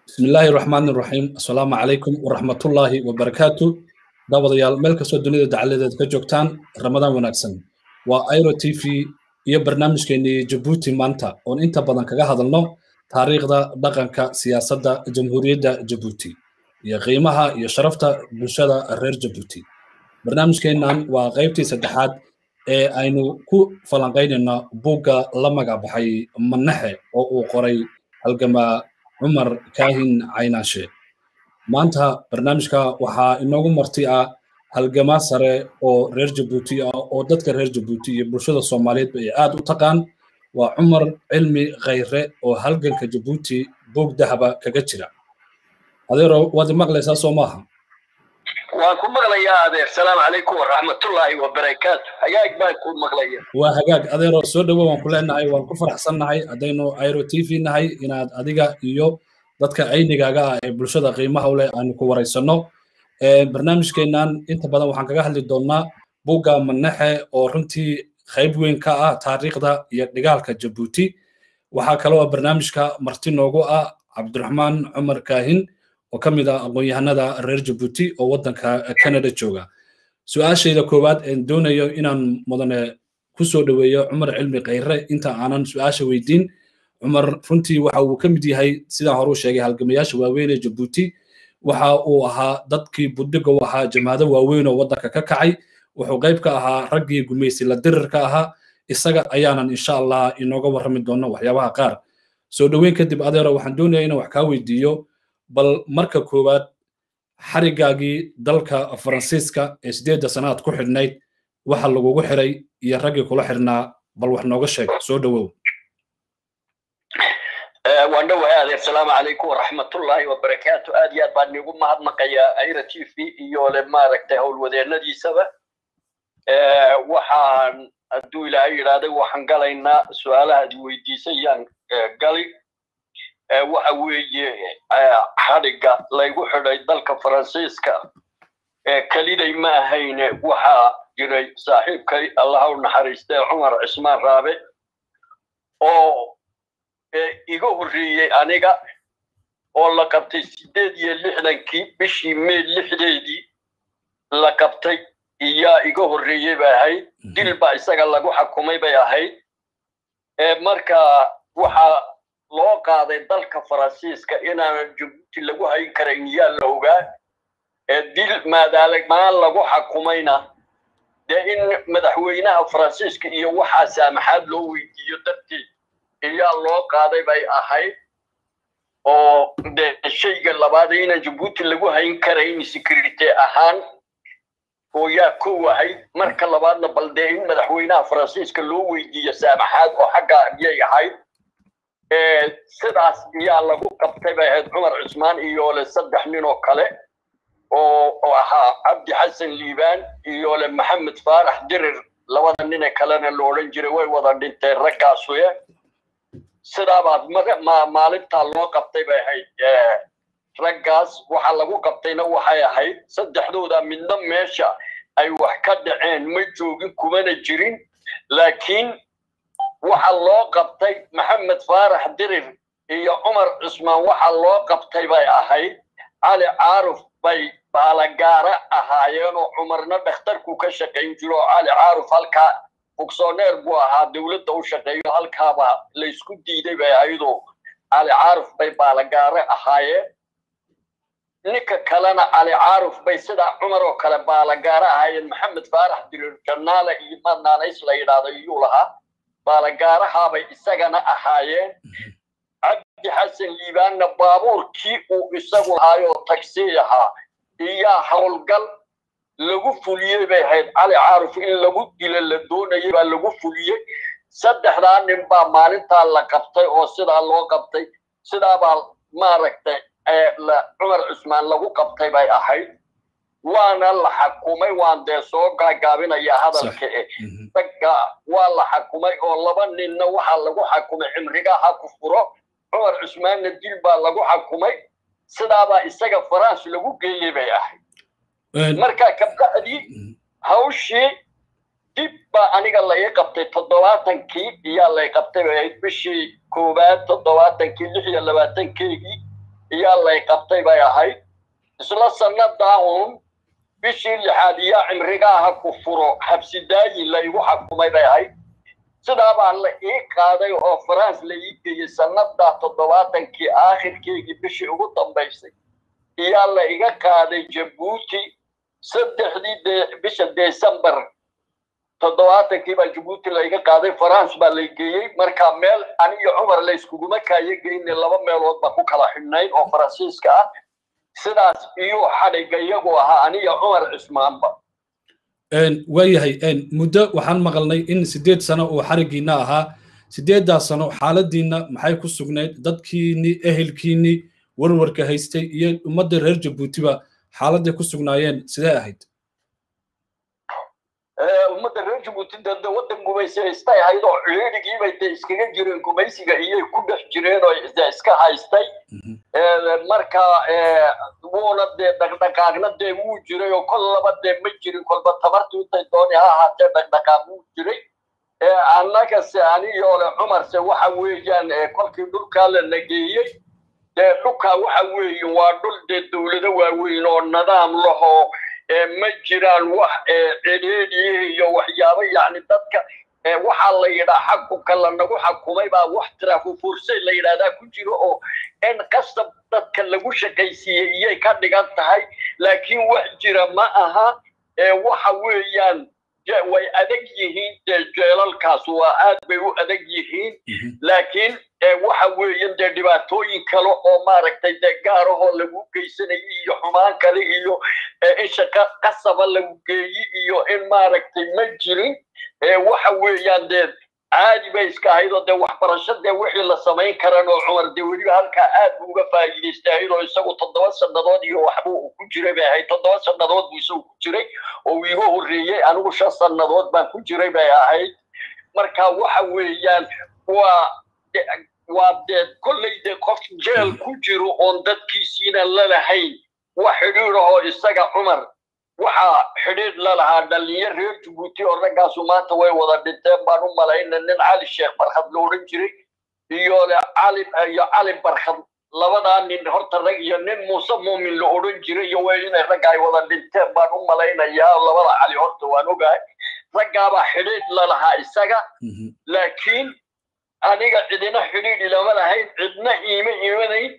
بسم الله الرحمن الرحيم السلام عليكم ورحمة الله وبركاته daawadayaal meel kastoo dunida dacaladeed ka joogtaan ramadaan wanaagsan waa airo t v iyo barnaamijkeennii jabuuti maanta oon inta badan kaga hadalno taariikhda dhaqanka siyaasadda jamhuuriyadda jabuuti iyo qiimaha iyo sharafta bulshada reer jabuuti barnaamijkeennan waa qaybtii saddexaad ee aynu ku falanqaynayno buugga la magac baxay manaxe oo uu qoray halgamaa cumar kaahin caynaashe maanta barnaamijka waxaa inoogu marti ah halgamaa sare oo reer jabuuti ah oo dadka reer jabuuti iyo bulshada soomaaliyeedba ay aad u taqaan waa cumar cilmi khayre oo halganka jabuuti buug dahaba kaga jira adeero waad maqlaysaa soo maaha waan ku maqlayaa adeer salaamu calaykum waraxmatullaahi wabarakaatu hagaag baan ku maqlaya waa hagaag adeero soo dhowo waan ku leenahay waan ku faraxsannahay haddaynu airo t v nahay inaad adiga iyo dadka aynigaaga ah ee bulshada qiimaha u leh aanu ku waraysanno barnaamijkeennan inta badan waxaan kaga hadli doonnaa buugga manaxe oo runtii qayb weyn ka ah taariikhda iyo dhigaalka jabuuti waxaa kaloo barnaamijka marti noogu ah cabdiraxmaan cumar kaahin oo ka mid ah aqoon-yahanada reer jabuuti oo waddanka canada jooga su-aashayda koowaad een doonayo inaan mudane ku soo dhoweeyo cumar cilmi khayre inta aanan su-aasha weydiin cumar runtii waxa uu ka mid yahay sidaan hore u sheegay halgamayaasha waaweyn ee jabuuti waxa uu ahaa dadkii budhiga u ahaa jamaado waaweyn oo waddanka ka kacay wuxuu qayb ka ahaa raggii gumaysi la dirirka ahaa isaga ayaanan insha allah inooga warrami doono waxyaabaha qaar soo dhoweyn kadib adeero waxaan doonaya inaan wax kaa weydiiyo bal marka koowaad xarigaagii dalka faransiiska ee sideedda sanaad ku xidhnayd waxa lagugu xiray iyo raggii kula xidhnaa bal wax nooga sheeg soo dhowow waan dhowahay adeer salaamu calaykum waraxmatullaahi wabarakaatu aad iyo aad baan nigu mahadnaqayaa aira t v iyo le maaragtay howlwadeennadiisaba waxaan hadduu ilaahay yidhaahday waxaan galaynaa su-aalahaad weydiisay yaan gali waxa weeye xadhigga laygu xidhay dalka faransiiska keliday ma ahayne waxaa jiray saaxiibkay allaha u naxariistee cumar cismaan raabe oo iga horreeyey aniga oo la qabtay siddeed iyo lixdankii bishii mey lixdeedii la qabtay iyaa iga horreeyey bay ahayd dil baa isaga lagu xakumay bay ahayd marka waxaa loo qaaday dalka faransiiska inaanan jabuuti lagu hayn karayn yaa la ogaa dil maadaalamaan lagu xakumayna dee in madaxweynaha faransiiska iyo waxaa saamaxaad loo weydiiyo darteed iyaa loo qaaday bay ahayd oo de shayga labaad inaan jabuuti lagu hayn karayn security ahaan oo yaa kow ahayd marka labaadna bal dee in madaxweynaha faransiiska loo weydiiyo saamaxaad oo xagga ayay ahayd sidaas iyaa lagu qabtay bay ahayd cumar cusmaan iyo le saddex nin oo kale oo ahaa cabdi xasan liibaan iyo le maxamed faarax dirir labada nine kalena lo odhan jiray way wada dhinteen raggaasuye sidaabaad maalintaa loo qabtay bay ahayd raggaas waxa lagu qabtayna waxay ahayd saddexdooda midna meesha ay wax ka dhaceen ma joogin kumana jirin laakiin waxa loo qabtay maxamed faarax dirir iyo cumar cusmaan waxa loo qabtay bay ahayd cali caaruf bay baalagaara ahaayeen oo cumarna dhakhtarku ka shaqayn jiro oo cali caaruf halkaa fugsooneer buu ahaa dowladda u shaqeeyo halkaaba laysku diiday bay ayadoo cali caaruf bay baalagaare ahaayeen ninka kalena cali caaruf bay sidaa cumar oo kale baalagaare ahaayeen maxamed faarax dirir jannaale iyo madnaanays la yidhaahdo iyuu lahaa baalagaarahaabay isagana ahaayeen cabdi xasan liibaanna baabuurkii uu isagu lahaayoo tagsii ahaa iyaa howlgal lagu fuliyey bay ahayd cali caaruf in lagu dilo la doonayay baa lagu fuliyey saddexdaa nin baa maalintaa la qabtay oo sidaa loo qabtay sidaabaa maaragtay cumar cusmaan lagu qabtay bay ahayd waana la xakumay waan dee soo gaagaabinayaa hadalka e ragga waa la xakumay oo laba ninna waxaa lagu xakumay cimrigaa ha ku furo cumar cusmaanna dil baa lagu xakumay sidaabaa isaga faranse lagu geeyey bay ahayd marka kabacdii hawshii dib baa aniga lai qabtay toddobaatankii iyaa lay qabtay bay ahayd bishii koowaad toddobaatankii lix iyo labaatankeygii iyaa lay qabtay bay ahayd isla sannadaa uun bishii lixaad iyo cimrigaaha ku furo xabsidaayi laygu xakumay bay ahayd sidaa baa la ii qaaday oo france la ii geeyey sannadaa toddobaatankii aakhirkeygii bishii ugu dambaysay iyaa la iga qaaday jabuuti saddexdii de bisha december toddobaatankii baa jabuuti la iga qaaday france baa la geeyey marka meel aniyo cumar la iskuguma kaayo geyne laba meelood baa ku kala xidhnayd oo faransiiska ah sidaas iyuu xadhigga iyagu ahaa aniyo cumar cismaanba waayahay muddo waxaan maqalnay in sideed sano uu xarigiina ahaa sideeddaas sano xaaladiina maxay ku sugnayd dadkiini ehelkiini warwarka haystay iyo ummadda reer jabuutiba xaaladday ku sugnaayeen sidee ahayd ummadda reer jabuuti dade waddan gumaysi haystay ahayd oo ciidigiibay de iskaga jireen gumaysiga iyay ku dhex jireen oo de iska haystay marka wuuna dee dhaqdhaqaaqna dee wuu jiray oo kol laba dee ma jirin kolba tabartii intay dooni ha ahaatee dhaqdhaqaaq wuu jiray annagase aniyoole cumarse waxa weeyaan kolkii dhulkaa la nageeyey dee dhulkaa waxa weeye waa dhul dee dowlado waaweyn oo nidaam lahoo ma jiraan wax cidhiidhiyi iyo waxyaabo yacni dadka waxaa la yidhaa xakunka lanagu xakumay baa wax tirafufursay la yidhahdaa ku jiro oo in qasab dadka lagu shaqaysiiyey iyay ka dhigan tahay laakiin wax jira ma aha waxa weeyaan way adag yihiin dee jeelalkaas waa aad bay u adag yihiin laakiin waxa weeyan dee dhibaatooyin kale oo maaragtay dee gaarahoo lagu geysanayo iyo xumaan kale iyo in shaqa qasaba lagu geeyi iyo in maaragtay ma jirin waxa weeyaan dee caadi bay iska ahayd oo dee waxbarasho dee wixii la samayn karan oo cumar dee weliba halkaa aad buu uga faa'iidaystay ahayd oo isagu toddoba sannadood iyo waxbuu ku jiray bay ahayd toddoba sannadood buu isagu ku jiray oo iiga horreeyey anigu shan sannadood baan ku jiray bay ahayd marka waxa weeyaan waa waa dee kolley dee qof jeel ku jiro oon dadkiisiina lalahayn wax xidhiidhahoo isaga cumar waxaa xidhiidh la lahaa dhalinyar reer jabuuti oo raggaasu maanta way wada dhinteen baan u malayna nin cali sheekh barkhad la odhan jiray iyo cali iyo cali barkhad labadaa nin horta rag iyo nin muuse muumin la odhan jiray iyo way inay ragga ay wada dhinteen baan u malaynayaa labada cali horta waan ogahay raggaabaa xidhiidh la lahaa isaga laakiin aniga cidina xidhiidh ilama lahayn cidna iima imanayn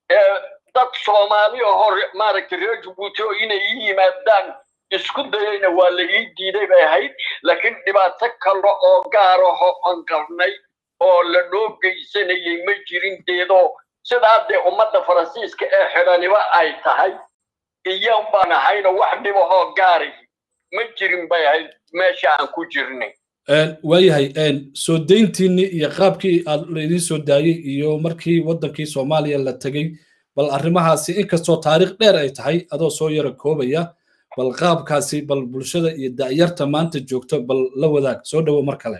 dad soomaali oo maaragtay reer jabuuti oo inay ii yimaadaan isku dayayna waa la ii diiday bay ahayd laakiin dhibaato kale oo gaaraho aan qarnay oo la noo geysanayay ma jirin deedoo sidaa dee ummadda faransiiska ee xidhaniba ay tahay iyan baan ahayno wax dhibahoo gaari ma jirin bay ahayd meesha aan ku jirnay waayahay soo dayntiinni iyo qaabkii aad laydin soo daayey iyo markii waddankii soomaaliya la tegey bal arrimahaasi inkastoo taariikh dheer ay tahay adoo soo yara koobaya bal qaabkaasi bal bulshada iyo da'yarta maanta joogto bal la wadaag soo dhowo mar kale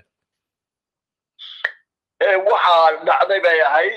waxaa dhacday bay ahayd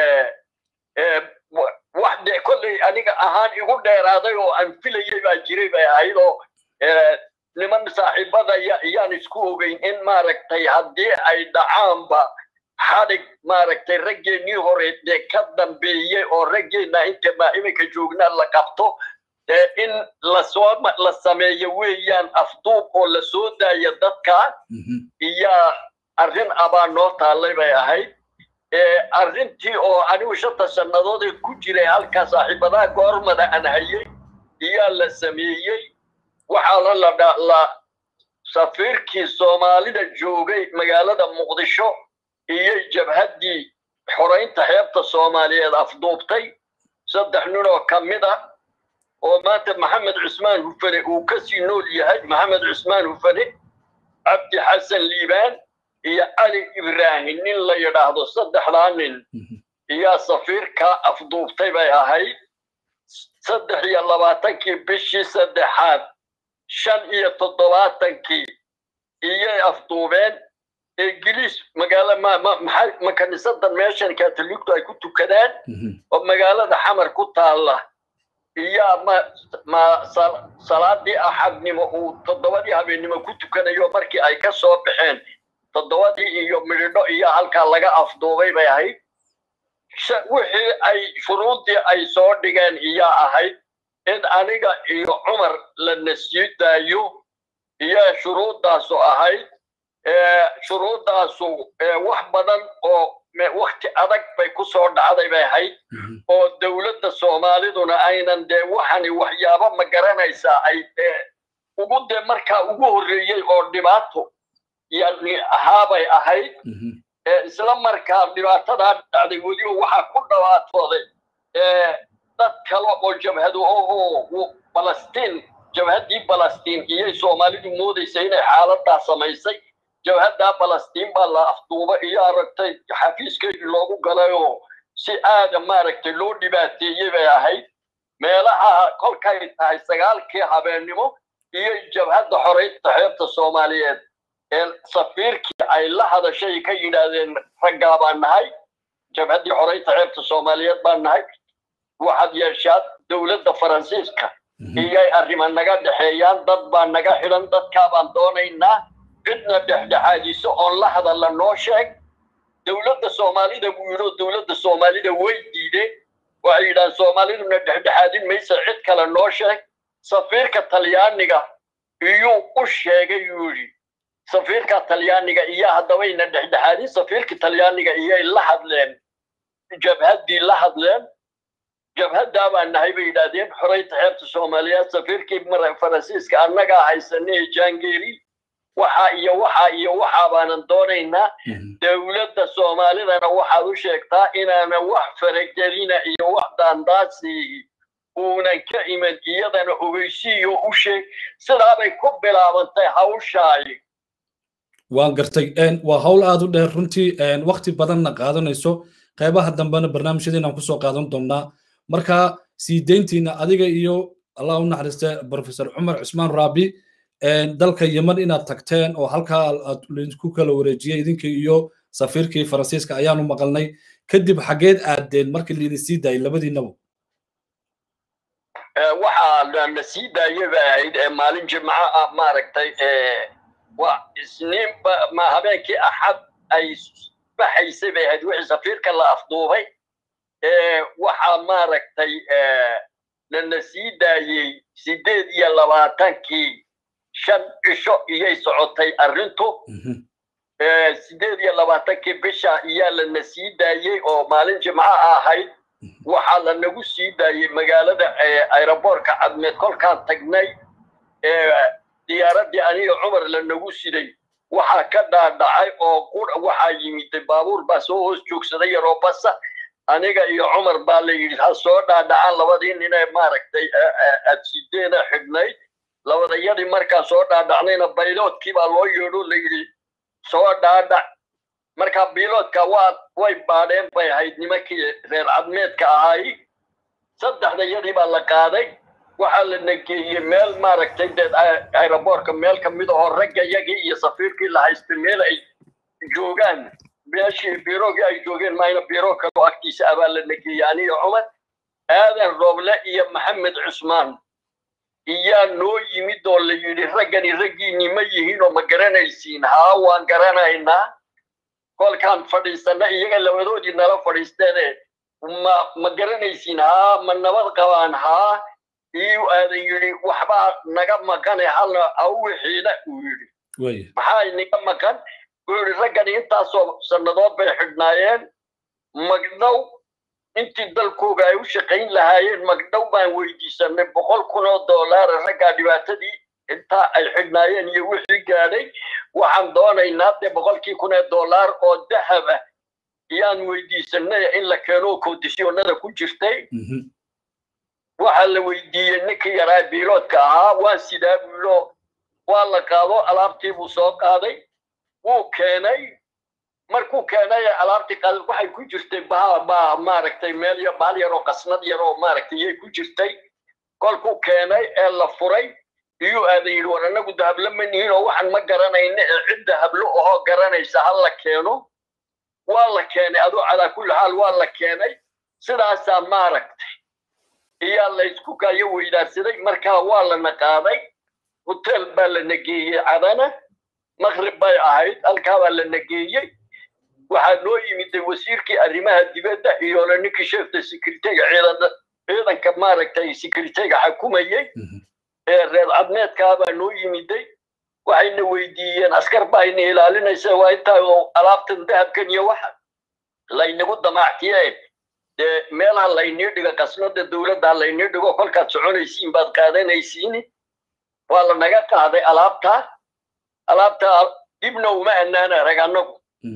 wax de kolley aniga ahaan igu dheeraaday oo aan filayay baa jiray bay ahayd oo niman saaxiibada yaan isku ogeyn in maaragtay haddii ay dhacaanba xadhig maaragtay raggeenii hore dee ka dambeeyey oo raggeenna inta maa iminka joognaa la qabto dee in lasoo la sameeyo weeyaan afduub oo la soo daayo dadka iyaa arrin abaa noo taallay bay ahayd arrintii oo anigu shanta sannadood ee ku jiray halkaa saaxiibadaha goormada aan hayay iyaa la sameeyey waxaana la la safiirkii soomaalida joogay magaalada muqdisho iyo jabhaddii xoraynta xeebta soomaaliyeed afduubtay saddex nin oo ka mid ah oo maanta maxamed cusmaan hufane uu kasii nool yahay maxamed cusmaan hufane cabdi xasan liibaan iyo cali ibraahim nin la yidhaahdo saddexdaa nin iyaa safiirka afduubtay bay ahayd saddex iyo labaatankii bishii saddexaad shan iyo toddobaatankii iyay afduubeen ingiliis magaalo ma kanisadan meeshan katoliktu ay ku tukadaan oo magaalada xamar ku taalla iyaa ma ma salaadii axadnimo uu toddobadii habeennimo ku tukanayo markii ay ka soo baxeen toddobadii iyo midhidho iyo halkaa laga afduubay bay ahayd wixii ay shuruuddii ay soo dhigeen iyaa ahayd in aniga iyo cumar lana sii daayo iyo shuruuddaasu ahayd shuruuddaasu wax badan oo wakti adag bay ku soo dhacday bay ahayd oo dowladda soomaaliduna aynan dee waxani waxyaabo ma garanaysaa ay ugu dee markaa ugu horreeyey oo dhibaato yani ahaabay ahayd isla markaa dhibaatadaa dhacday weliba waxaa ku dhawaatooday dad kale oo jabhadu ohoo balastiin jabhaddii balastiin iyay soomaalidu moodaysa inay xaaladaa samaysay jabhaddaa balastiin baa la afduuba iyo aragtay xafiiskeedii loogu galay oo si aada maaragtay loo dhibaateeyey bay ahayd meelaha kolkay tahay sagaalkii habeennimo iyo jabhadda xoreynta xeebta soomaaliyeed ee safiirkii ay la hadashay ka yidhaahdeen raggaa baan nahay jabhaddii xoreynta xeebta soomaaliyeed baan nahay waxaad yeeshaad dowladda faransiiska iyay arrima naga dhexeeyaan dad baa naga xidhan dadkaa baan doonaynaa cidna dhexdhexaadiso oon la hadalla noo sheeg dowladda soomaalida buu yidhi oo dowladda soomaalida way diideen waxay yidhahaan soomaaliduna dhexdhexaadin maysa cid kale noo sheeg safiirka talyaaniga iyuu u sheegay yuu yidhi safiirka talyaaniga iyo haddabayna dhexdhexaadin safiirka talyaaniga iyay la hadleen jabhaddii la hadleen jabhaddaa baan nahay bay yidhaahdeen xoreynta xeebta soomaaliyeed safiirkii faransiiska annagaa haysanay jangeli waxa iyo waxa iyo waxa baanan doonaynaa dowladda soomaalidana waxaad u sheegtaa inaana wax faragelina iyo wax daandaasi uunan ka iman iyadana ogeysiiyo u sheeg sidaabay ku bilaabantay hawshaay waan gartay waa hawl aad u dheer runtii wakti badanna qaadanayso qaybaha dambena barnaamijyadeenaan kusoo qaadan doonnaa marka sii deyntiina adiga iyo allah u naxariista professor cumar cusmaan raabi dalka yeman inaad tagteen oo halkaa aad ku kala wareejiyey idinka iyo safiirkii faransiiska ayaanu maqalnay kadib xageed aadeen markii laidin sii daayay labadiinaba waxaa na sii daayay bay ahayd maalin jimco ah maaragtay waa isniinba ma habeenkii axad ay baxaysay bay ahayd wixii safiirka la afduubay waxaa maaragtay nana sii daayey sideed iyo labaatankii shan cisho iyay socotay arrintu sideed iyo labaatankii bisha iyaa lana sii daayey oo maalin jimco ahayd waxaa lanagu sii daayey magaalada aeroboortka cadmeed kolkaan tagnay diyaaraddii aniga cumar lanagu siday waxaa ka dhaadhacay oo waxaa yimid baabuur baa soo hoos joogsaday yaroo basa aniga iyo cumar baa la yidhi ha soo dhaadhacaan labadii ninee maaragtay adsideena xidhnayd labadayadii markaan soo dhaadhacnayna bayloodkii baa loo yeedho la yidhi soo dhaadhac marka biloodka waa way baadheen bay ahayd nimankii reer cadmeedka ahaay saddexdayadii baa la qaaday waxaa la nageeyey meel maaragtay deed aeroboortka meel ka mid ahoo ragga yagii iyo safiirkii la haystay meel ay joogaan meeshii biroogii ay joogeen mayna biro kaloo agtiisa abaa la nageeyey aniyo cumar aadan rooble iyo maxamed cusmaan iyaa noo yimid oo la yidhi raggani raggiinni ma yihiin oo ma garanaysiin haa waan garanaynaa kolkaan fadhiisanna iyaga labadoodii nala fadhiisteene ma ma garanaysiin haa ma nabad qabaan haa iyuu aadan yidhi waxbaa naga maqane halna awixiina uu yidhi maxaa inaga maqan uu yidhi raggani intaasoo sannadood bay xidhnaayeen magdhow intii dalkooga ay u shaqayn lahaayeen magdhow baan weydiisanay boqol kun oo dollaara raggaa dhibaatadii intaa ay xidhnaayeen iyo wixii gaadhay waxaan doonaynaa dee boqolkii kun ee dollar oo dahab ah iyaan weydiisanay in la keeno kondisyoonada ku jirtay waxaa la weydiiyey ninkii yaraa biiloodka ahaa waa sidaa buulo waa la qaado alaabtii buu soo qaaday wuu keenay markuu keenay alaabtii qaaday waxay ku jirtay baa baa maaragtay meel yar baal yar oo qasnad yar oo maaragtay iyay ku jirtay kolkuu keenay ee la furay iyuu aadan yidhi war annagu dahablo ma nihin oo waxaan ma garanayna ee cidda hablo ahoo garanaysa ha la keeno waa la keenay aduu calaa kulli xaal waa la keenay sidaasaa maaragtay iyaa la isku kaayo weydaarsaday markaa waa lana qaaday hotel baa lana geeyey cadana maqrib bay ahayd halkaa baa lana geeyey waxaa noo yimiday wasiirkii arrimaha dibadda iyo le ninkii sheefta secretariga ciidan ciidanka maaragtay secretariga xakumayey ee reer cadmeedkaabaa noo yimiday waxayna weydiiyeen askar baa ina ilaalinaysa waa intaa oo alaabtan dahabkan iyo waxa laynagu damaactiye dee meelaha laynii dhigo qasnada dowladda laynii dhigo kolkaad soconaysiin baad qaadanaysiin waa la naga qaaday alaabtaa alaabtaa dibna uma annaan arag annagu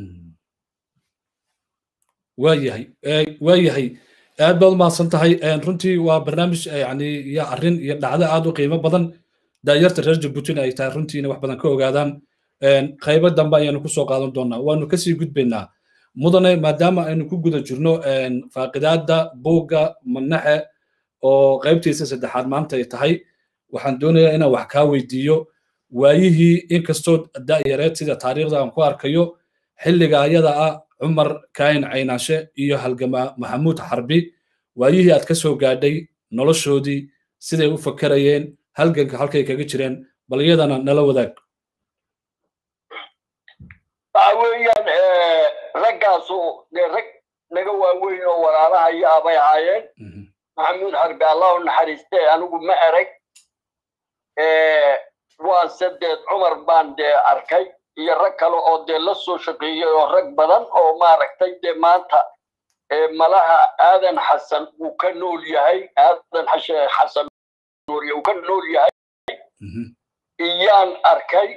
waayahay waayahay aad baad umahadsan tahay runtii waa barnaamij yani iyo arrin iyo dhacdo aad u qiimo badan daayarta reer jabuutina ay tahay runtiina wax badan ka ogaadaan qaybo dambe ayaanu kusoo qaadan doonaa waanu kasii gudbaynaa mudane maadaama aynu ku guda jirno faaqidaada buugga manaxe oo qaybtiisa saddexaad maanta ay tahay waxaan doonayaa inaan wax kaa weydiiyo waayihii inkastoo da'yareed sida taariikhda aan ku arkayo xilliga ayada ah cumar kaayin caynaashe iyo halgama maxamuud xarbi waayihii aad ka soo gaadhay noloshoodii siday u fakerayeen halganka halkay kaga jireen bal iyadana nala wadaag waxa weeyaan raggaasu dee rag naga waaweyn oo walaalaha iyo abay ahaayeen maxamuud xarbi allah u naxariiste anigu ma arag waa sadeed cumar baan dee arkay iyo rag kale oo dee la soo shaqeeyey oo rag badan oo maaragtay dee maanta malaha aadan xasan uu ka nool yahay aadan xasan uu ka nool yahay iyaan arkay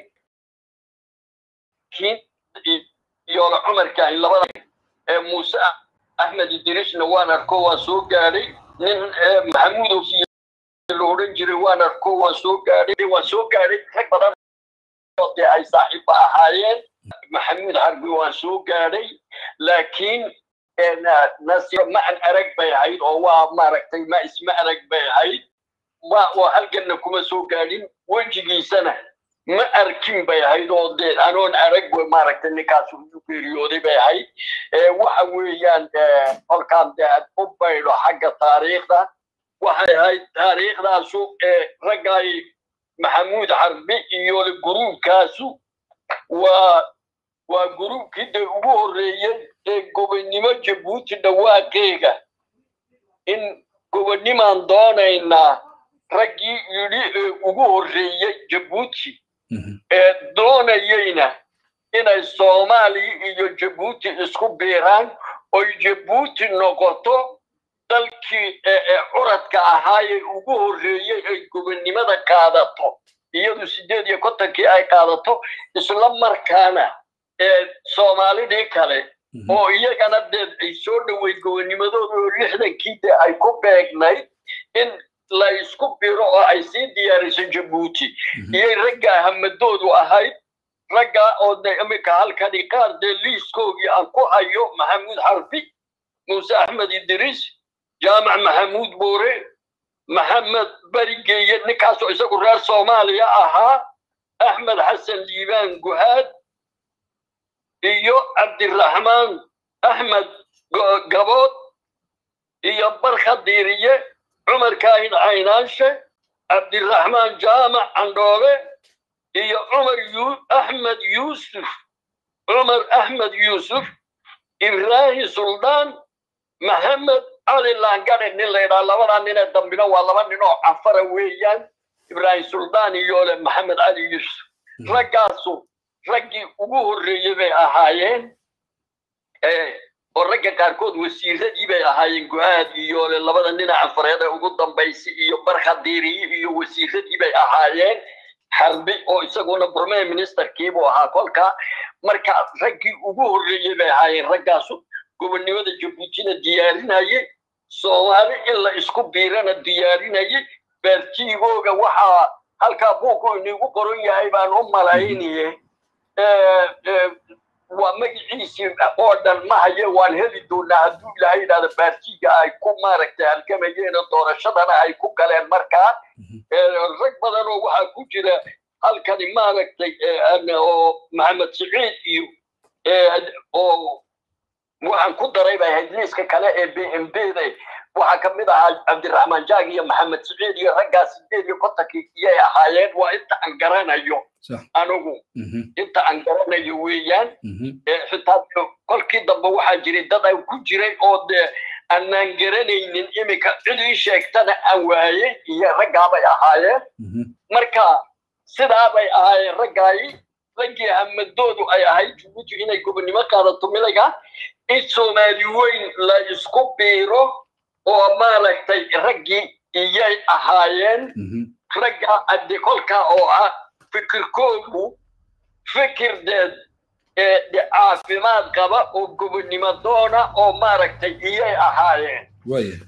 iyola cumarkaan labada muuse axmed idrisna waan arko waan soo gaadhay nin maxamuud ofiy la odhan jiray waan arko waan soo gaadhay waan soo gaadhay rag badan oo dee ay saaxiibo ahaayeen maxamuud xarbi waan soo gaadhay laakiin nasiib ma an arag bay ahayd oo waa maaragtay ma isma arag bay ahayd ma oo halganna kuma soo gaadhin wejigiisana ma arkin bay ahayd oo dee anoon arag maaragtay ninkaas u geeriyooday bay ahayd waxa weeyaan kolkaan dee ad u baydho xagga taariikhda waxay ahayd taariikhdaasu raggaay maxamuud xarbi iyo guruubkaasu waa waa guruubkii dee ugu horreeyey ee gobonnimo jabuuti dhawaaqeega in gobonnimaan doonaynaa raggii yidhi ee ugu horreeyey jabuuti ee doonayeyna inay soomaaliya iyo jabuuti isku biiraan oy jabuuti noqoto dalkii curadka ahaayee ugu horreeyey ay gobonnimada qaadato iyadu sideed iyo kontonkii ay qaadato isla markaana soomaalidii kale oo iyagana dee ay soo dhoweyd gobonnimadooda oo lixdankii dee ay ku beegnayd in la isku biro oo ay sii diyaariso jabuuti iyay raggaa hamadoodu ahayd raggaa oo de iminka halkani qaar dee liiskoogii aan ku hayo maxamuud xarbi muuse axmed idriis jaamac maxamuud boore maxamed berigeeye ninkaasoo isagu reer soomaaliya ahaa axmed xasan liibaan guhaad iyo cabdiraxmaan axmed gabood iyo barka diiriye cumar kaahin caynaanshe cabdiraxmaan jaamac candhoobe iyo cumar axmed yuusuf cumar axmed yuusuf ibraahim suldaan maxamed cali laangare nin la yidhaha labadaa ninee dambina waa laba nin oo cafara weeyaan ibraahim suldaan iyo le maxamed cali yuusuf raggaasu raggii ugu horreeyey bay ahaayeen oo ragga qaarkood wasiiradii bay ahaayeen go-aad iyo le labada nina cafareed ee ugu dambaysay iyo barkhadiiriyi iyo wasiiradii bay ahaayeen xarbi oo isaguna premier ministerkiibuu ahaa kolka marka raggii ugu horreeyey bay ahaayeen raggaasu gobonnimada jabuutina diyaarinayay soomaali in la isku biirana diyaarinayay beertiigooga waxaa halkaa buuku inigu qoran yahay baan u malaynaye waa magaciisii oo dhan ma haye waan heli doonaa hadduu ilaahay yidhahda baartiga ay ku maaragtay halgamayeen doorashadana ay ku galeen markaa rag badan oo waxaa ku jira halkani maaragtay oo maxamed siciid iyo oo waxaan ku daray bay ahayd liiska kale ee b m b da waxaa ka mid ahaa cabdiraxmaan jaag iyo maxamed siciid iyo raggaas sideed iyo kontonkii iyay ahaayeen waa inta aan garanayo anigu inta aan garanayo weeyaan xitaa kolkii dambe waxaa jiray dad aan ku jiray oo dee aanaan garanaynin iminka cid ii sheegtana aan waayey iyo raggaabay ahaayeen marka sidaabay ahaayeen raggaayi raggii hamadoodu ay ahayd jabuuti inay gobonnimo qaadato milayga in soomaali weyn la isku biiro oo maaragtay raggii iyay ahaayeen ragga adde kolkaa oo ah fikirkoodu fikir deed caafimaad qaba oo gobonnimo doona oo maaragtay iyay ahaayeen waayahay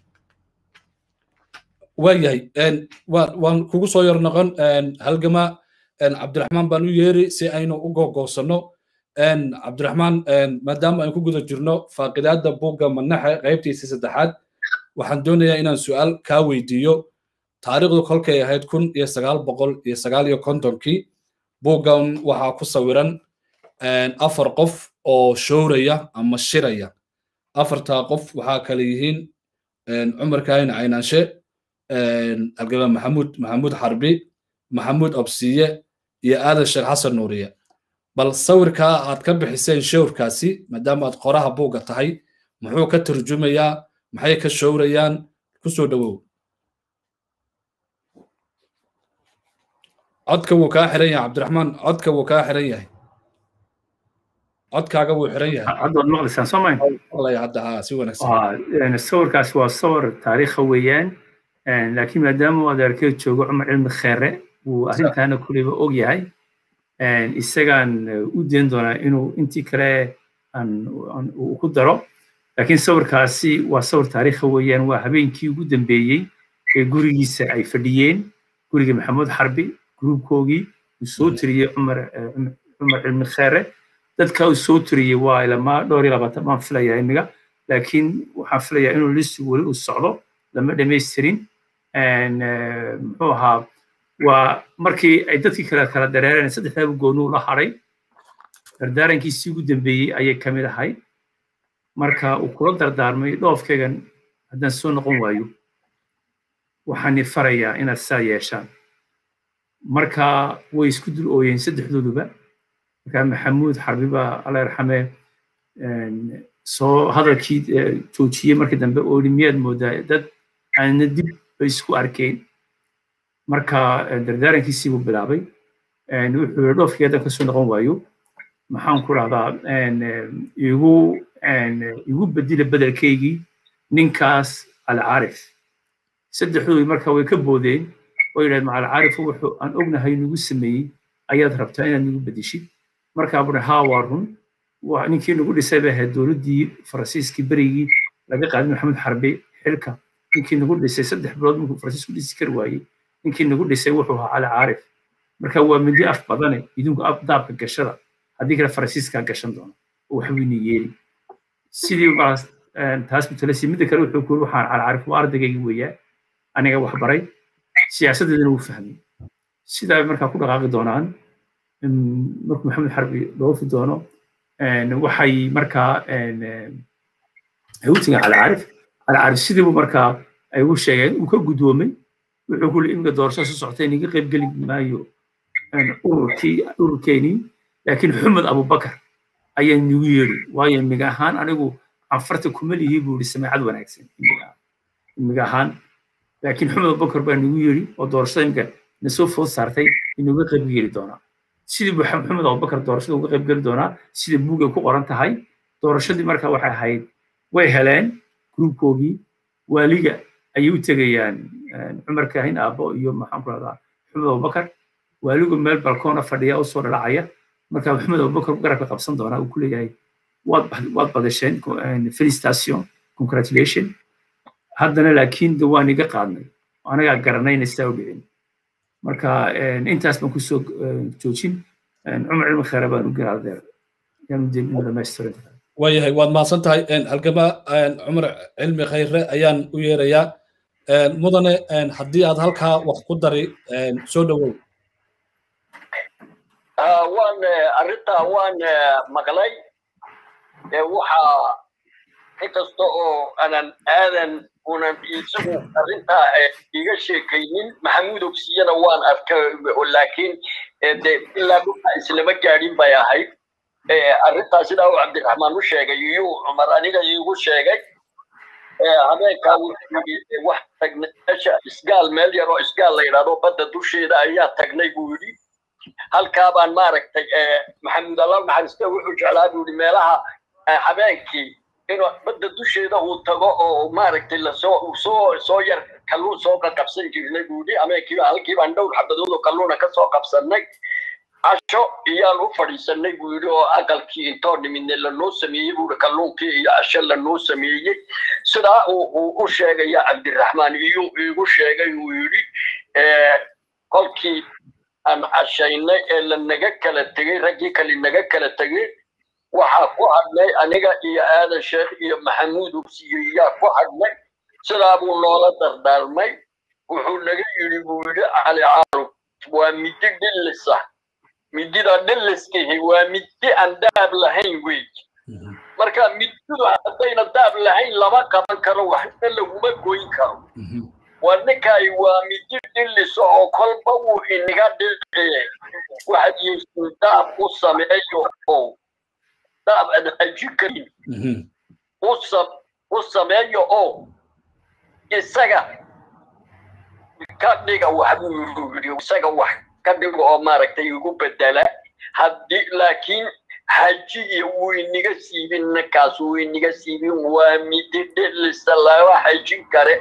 waayahay waan kugu soo yar noqon halgama cabdiraxmaan baan u yeeri si aynu u googoosanno cabdiraxmaan maadaama aynu ku guda jirno faaqidaadda buugga manaxe qaybtiisii saddexaad waxaan doonayaa inaan su'aal kaa weydiiyo taariikhdu kolkay ahayd kun iyo sagaal boqol iyo sagaal iyo kontonkii buuggan waxaa ku sawiran afar qof oo showraya ama shiraya afartaa qof waxaa kale yihiin cumar kaahin caynaanshe algaba maxamuud maxamuud xarbi maxamuud obsiye iyo aadan sheekh xasan nuuriye bal sawirkaa aad ka bixiseen showrkaasi maadaama aad qoraha buugga tahay muxuu ka turjumayaa maxay ka showrayaan kusoo dhowow codka wuu kaa xiran yahay cabdiraxmaan codka wuu kaa xiran yahay codkaaga wuu xiran yahay hadda waad maqlaysaan soo mayn maqlaya hadda haa si wanaagsan sawirkaas waa sawir taariikha weeyaan laakiin maadaama uu adeerkay joogo cumar cilmi kheere uu arrintaana kuleyba og yahay isagaan u dayn doonaa inuu intii kale uu ku daro laakiin sawirkaasi waa sawir taariikha weeyaan waa habeenkii ugu dambeeyey ee gurigiisa ay fadhiyeen guriga maxamuud xarbi gruubkoogii uu soo tiriyey cumar cumar cilmi kheere dadka uu soo tiriyey waa ilamaa dhowr iyo labaatan baan filayaa imiga laakiin waxaan filayaa inuu listigu weli uu socdo lama dhamaystirin muxuu ahaa waa markii ay dadkii kale kala dareereen saddexdaaba goonuu la hadhay dardaarankiisii ugu dambeeyey ayay ka mid ahayd marka uu kula dardaarmay dhoofkaygan haddaan soo noqon waayo waxaan farayaa inaad saa yeeshaan marka way isku dul ooyeen saddexdooduba marka maxamuud xarbi baa alla yarxame soo hadalkii joojiyey markii dambe oo yidhi miyaad moodaa dad aanna dib bay isku arkeen marka dardaarankiisii buu bilaabay wuxuu yidhi dhoofkii haddan kasoo noqon waayo maxaan ku rahdaa igu igu bedila bedelkaygii ninkaas alcaarif saddexdoodu marka way ka boodeen oo yidhahdeen maca alcaarif wuxuu aan ognahay nagu sameeyey ayaad rabtaa inaad nagu bedeshid markaa buri haa waa run ninkii nagu dhisay bay ahayd dowladdii faransiiskii berigii laga qaaday maxamed xarbe xilka ninkii nagu dhisay saddex bilood markuu faransiisku dhisi kari waayey ninkii nagu dhisay wuxuu ahaa cali caarif marka waa midi af badane idinku daabka gashada haddii kale faransiiskaa gashan doona oo waxbuyna yeeli sidii markaas taas mutalasi midda kale wuxuu kuuri waxaan cali caarif waa ardaygayga weeyaa aniga wax baray siyaasaddeedana wuu fahmay sidaa markaa ku dhaqaaqi doonaan markuu maxamed xarbi dhoofi doono waxay markaa ay u tegeen cali caarif cali caarif sidii buu markaa ay ugu sheegeen uu ka guddoomay wuxuu ku iminka doorasho soo soctay niga qayb geli maayo ururkii ururkeenii laakiin xumed abubakar ayaa nigu yeedhi waayo imiga ahaan anigu canfarta kuma lihii buu yidhi sameecad wanaagsan imiga ahaan laakiin xumed abubakar baa nigu yeedhi oo doorashada imika na soo food saartay inuga qayb geli doonaa sidii buu maxamed abubakar doorashada uga qayb geli doonaa sida buugay ku qoran tahay doorashadii marka waxay ahayd way heleen gruubkoogii waaliga ayay u tegayaan cumar kaahin aabbo iyo maxaan ku rahdaa maxamed abubakar waaligu meel balkoona fadhiya u soo dhalacaya marka maxamed abubakar garabka qabsan doonaa uu ku leeyahay waad waad badasheen felicitation congratulation haddana laakiin de waan iga qaadnay anagaa garanayna sidaa u dhicin marka intaas baan kusoo joojin cumar cilmi kheere baan u garaadeer yaan u dhamaystirin waayahay waad mahadsan tahay halgama cumar cilmi khayre ayaan u yeerayaa mudane haddii aad halkaa wax ku dari soo dhowow waan arrintaa waan maqlay waxaa inkasta oo aanan aadan unan isagu arrintaa iga sheekaynin maxamuud ogsiyana waan arkay laakiin de ilaa dhulka islama gaadhin bay ahayd arrintaas sidaa uu cabdiraxmaan u sheegay iyuu cumar aniga iigu sheegay habeenkaa wax tagnay meesha isgaal meel yar oo isgaal la yidhahdo badda dusheeda ayaa tagnay buu yidhi halkaa baan maaragtay maxamed allah naxariiste wuxuu jeclaa buu yidhi meelaha habeenkii inuu badda dusheeda uu tago oo maaragtay lasoo soo soo yar kalluun soo qabsan jirnay buu yidhi habeenkiiba halkii baan dhowr xabadood oo kalluuna ka soo qabsannay casho iyaan u fadhiisanay buu yidhi oo aqalkii intoo nimidne lanoo sameeyey buu kalluunkii iyo casho lanoo sameeyey sidaa uu u sheegaya cabdiraxmaan iyuu iigu sheegay uu yidhi kolkii aan cashaynay ee lanaga kala tegey raggii kale naga kala tegey waxaa ku hadhnay aniga iyo aadan sheekh iyo maxamuud ubsiyeyaa ku hadhnay sidaa buu noola dardaarmay wuxuu naga yidhi buu yidhi cali caaruf waa midi dhillisa midida dhilliskihi waa midi aan daab lahayn wey marka mididu haddayna daab lahayn lama qaban karo waxna laguma goyn karo waa ninkaay waa midi dhillisa oo kolba wuu inaga dhiciye waxaad yeeshin daab u sameeyo oo daab aad haji karin u sameeyo oo isaga ka dhiga wax buu yidhi isaga wax ka dhigo oo maaragtay igu bedela haddii laakiin hajiya wayniga siibin ninkaas wayniga siibin waa midi dhilisa lama hajin kare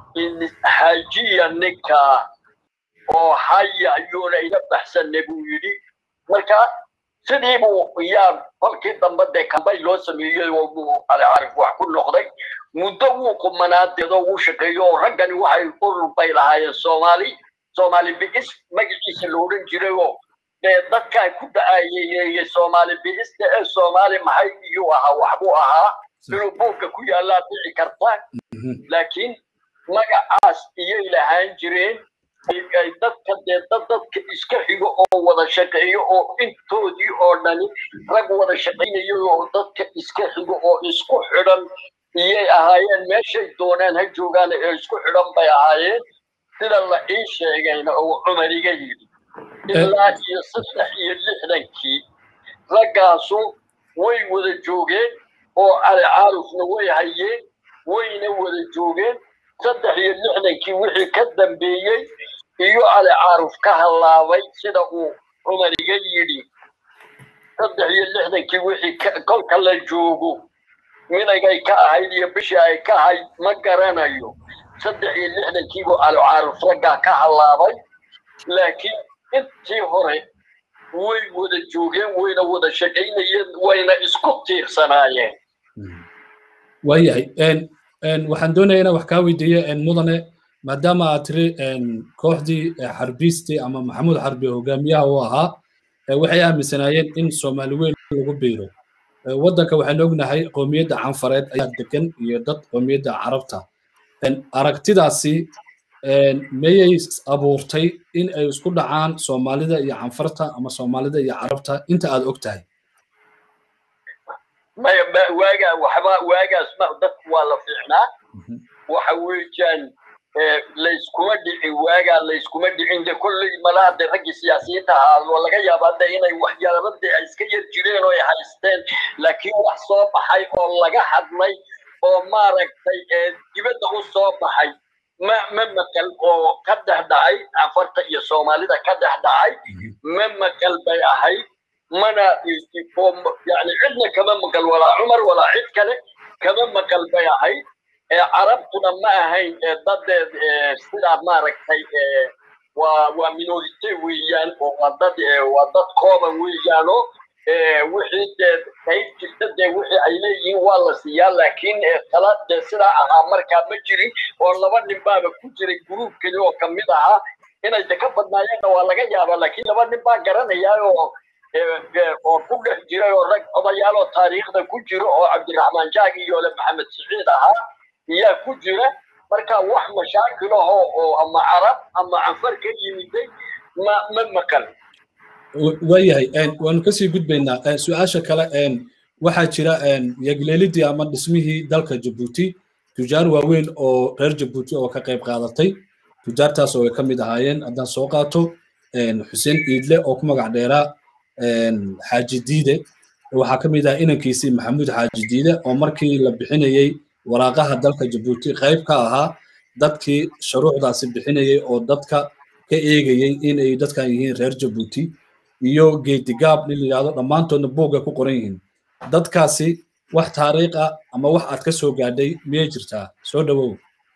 hajiya ninkaa oo haya ayuuna iga baxsanne buu yidhi marka sidii buu yaa kolkii dambe dee kambay loo sameeyey oo buu alcarif wax ku noqday muddo wuu qumanaadeed oo wuu shaqeeyo oo raggani waxay urur bay lahaayeen soomaali soomaali bi'is magaciisa la odhan jiray oo dee dadkaa ku da-ayeeyey soomaali bi'ista ee soomaali maxay iyuu ahaa waxbuu ahaa inuu buugka ku yaallaa dhici karta laakiin magacaas iyay lahaan jireen ay dadka dee dad dadka iska xigo oo wada shaqeeyo oo intoodii oo dhani rag wada shaqaynayo oo dadka iska xigo oo isku xidhan iyay ahaayeen meeshay doonaan ha joogaan ee isku xidhan bay ahaayeen sida la ii sheegayna oo cumar iga yidhi ilaa iyo saddex iyo lixdankii raggaasu way wada joogeen oo cali caarufna way hayeen wayna wada joogeen saddex iyo lixdankii wixii ka dambeeyey iyo cali caaruf ka hallaabay sida uu cumar iga yidhi saddex iyo lixdankii wixii kolka la joogo minagay ka ahayd iyo bishii ay ka ahayd ma garanayo saddex iyo lixdankiibuu cali caaruf raggaa ka hallaabay laakiin intii hore way wada joogeen wayna wada shaqaynayeen wayna isku tiirsanaayeen waayahay waxaan doonayaa inaan wax kaa weydiiyo mudane maadaama aad tiri kooxdii xarbiistii ama maxamuud xarbi hogaamiyaha uu ahaa waxay aaminsanaayeen in soomaali weyn lagu biiro waddanka waxaan ognahay qoomiyadda canfareed ayaa degan iyo dad qoomiyadda carabta aragtidaasi mayay abuurtay in ay isku dhacaan soomaalida iyo canfarta ama soomaalida iyo carabta inta aad og tahay maya waagaa waxba waagaas ma dadku waa la fiicnaa waxa weeyaan layskuma dhicin waagaa layskuma dhicin de kolley malaha de raggii siyaasiyiinta ahaa laga yaabaa de inay waxyaaba de ay iska yar jireen oo ay haysteen laakiin wax soo baxay oo laga hadlay oo maaragtay dibadda u soo baxay ma ma maqal oo ka dhex dhacay afarta iyo soomaalida ka dhex dhacay ma maqal bay ahayd mana yani cidna kama maqal walaa cumar walaa cid kale kama maqal bay ahayd carabtuna ma ahayn dadeed sidaa maaragtay waa waa minorite weeyaan oo waa dad waa dad kooban weeyaano wixii dee qayb jirta dee wixii ay leeyihiin waa la siiyaa laakiin tala dee sidaa ahaa markaa ma jirin oo laba nin baaba ku jiray gruubkani oo kamid ahaa inay de ka badnaayeenna waa laga yaabaa laakiin laba nin baa garanaya oo oo ku dhex jiray oo rag odayaal oo taariikhda ku jiro oo cabdiraxmaan jaag iyo le maxamed siciid ahaa iyaa ku jira marka wax mashaakil ahoo oo ama carab ama canfar ka yimiday ma ma maqal waayahay waanu kasii gudbaynaa su-aasha kale waxaa jira yagleelidii ama dhismihii dalka jabuuti tujaar waaweyn oo reer jabuuti oo ka qayb qaadatay tujaartaas oo ay ka mid ahaayeen haddaan soo qaato xuseen iidle oo ku magac dheeraa xaaji diide waxaa ka mid ah inankiisii maxamuud xaaji diide oo markii la bixinayey waraaqaha dalka jabuuti qayb ka ahaa dadkii shuruucdaasi bixinayey oo dadka ka eegayey inay dadkan yihiin reer jabuuti iyo geedigaab nin la yidhahdo dhammaantoodna buugay ku qoran yihiin dadkaasi wax taariikh ah ama wax aad ka soo gaadhay miyay jirtaa soo dhawow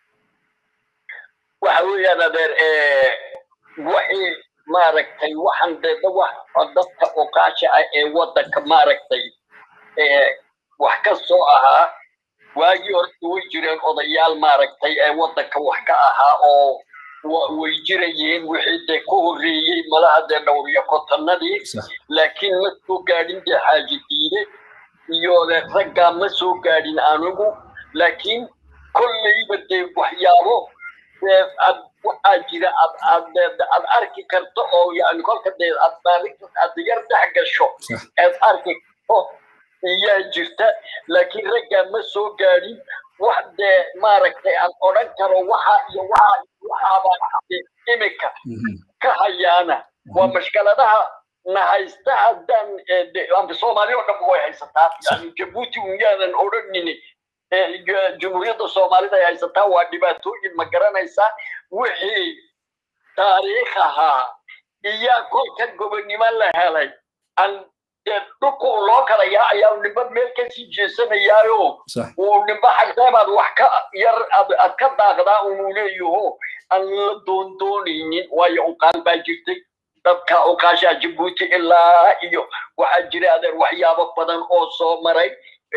waxa weeyaan adeer wixii maaragtay waxaan deeda wax dadka oqaasha ah ee waddanka maaragtay wax ka soo ahaa waagii horta way jireen odayaal maaragtay ee waddanka wax ka ahaa oo way jirayeen wixii dee ku horreeyey malaha dee dhowr iyo kotonadii laakiin ma soo gaadhin dee xaaji diide iyo raggaa ma soo gaadhin anigu laakiin kolleyba dee waxyaabo aad waxaa jira aad aad aad arki karto oo yani kolka dee aad maalinta aad yar dhex gasho aad arki karto iyaa jirta laakiin raggaa ma soo gaadhin wax dee maaragtay aan odhan karo waxa iyo waxa waxaaba imika ka hayaana waa mashkaladaha na haysta haddaan amba soomaali oo dhan way haysataa yani jabuuti unyaadan odhanini jumhuuriyadda soomaalida ay haysataa waa dhibaatooyin ma garanaysaa wixii taariikh ahaa iyaa kolka gobonnimo la helay aan dhulka uu loo kala yaacayaa nimba meel kasii jeesanayaayo uu nimba xagdeebaad wax ka yar aad ka daaqdaa unuu leeyaho aan la doondoonaynin waayo uqaal baa jirtay dadka uqaashaa jabuuti ilaa iyo waxaa jira adeer waxyaabo badan oo soo maray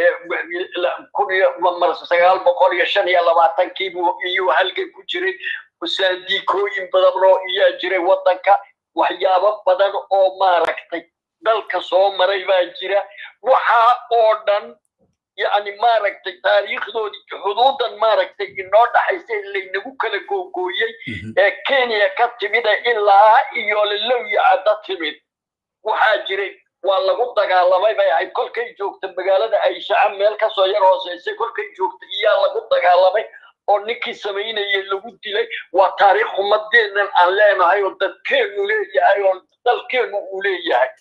kun iyo sagaal boqol iyo shan iyo labaatankiibu iyuu halgan ku jiray saandiikooyin badan oo iyaa jiray waddanka waxyaabo badan oo maaragtay dalka soo maray baa jira waxaa oo dhan yani maaragtay taariikhdoodii xuduudan maaragtay inoo dhaxaysa laynagu kala googooyey ee kenya ka timida ilaa iyo lalowiya cadda timid waxaa jiray waa lagu dagaalamay bay ahayd kolkay joogta magaalada ayshaca meel kasoo yar hooseysay kolkay joogta iyaa lagu dagaalamay oo ninkii samaynayay lagu dilay waa taariikh ummadeennan aan leenahay oo dadkeennu leeyahay oo dalkeennu uu leeyahay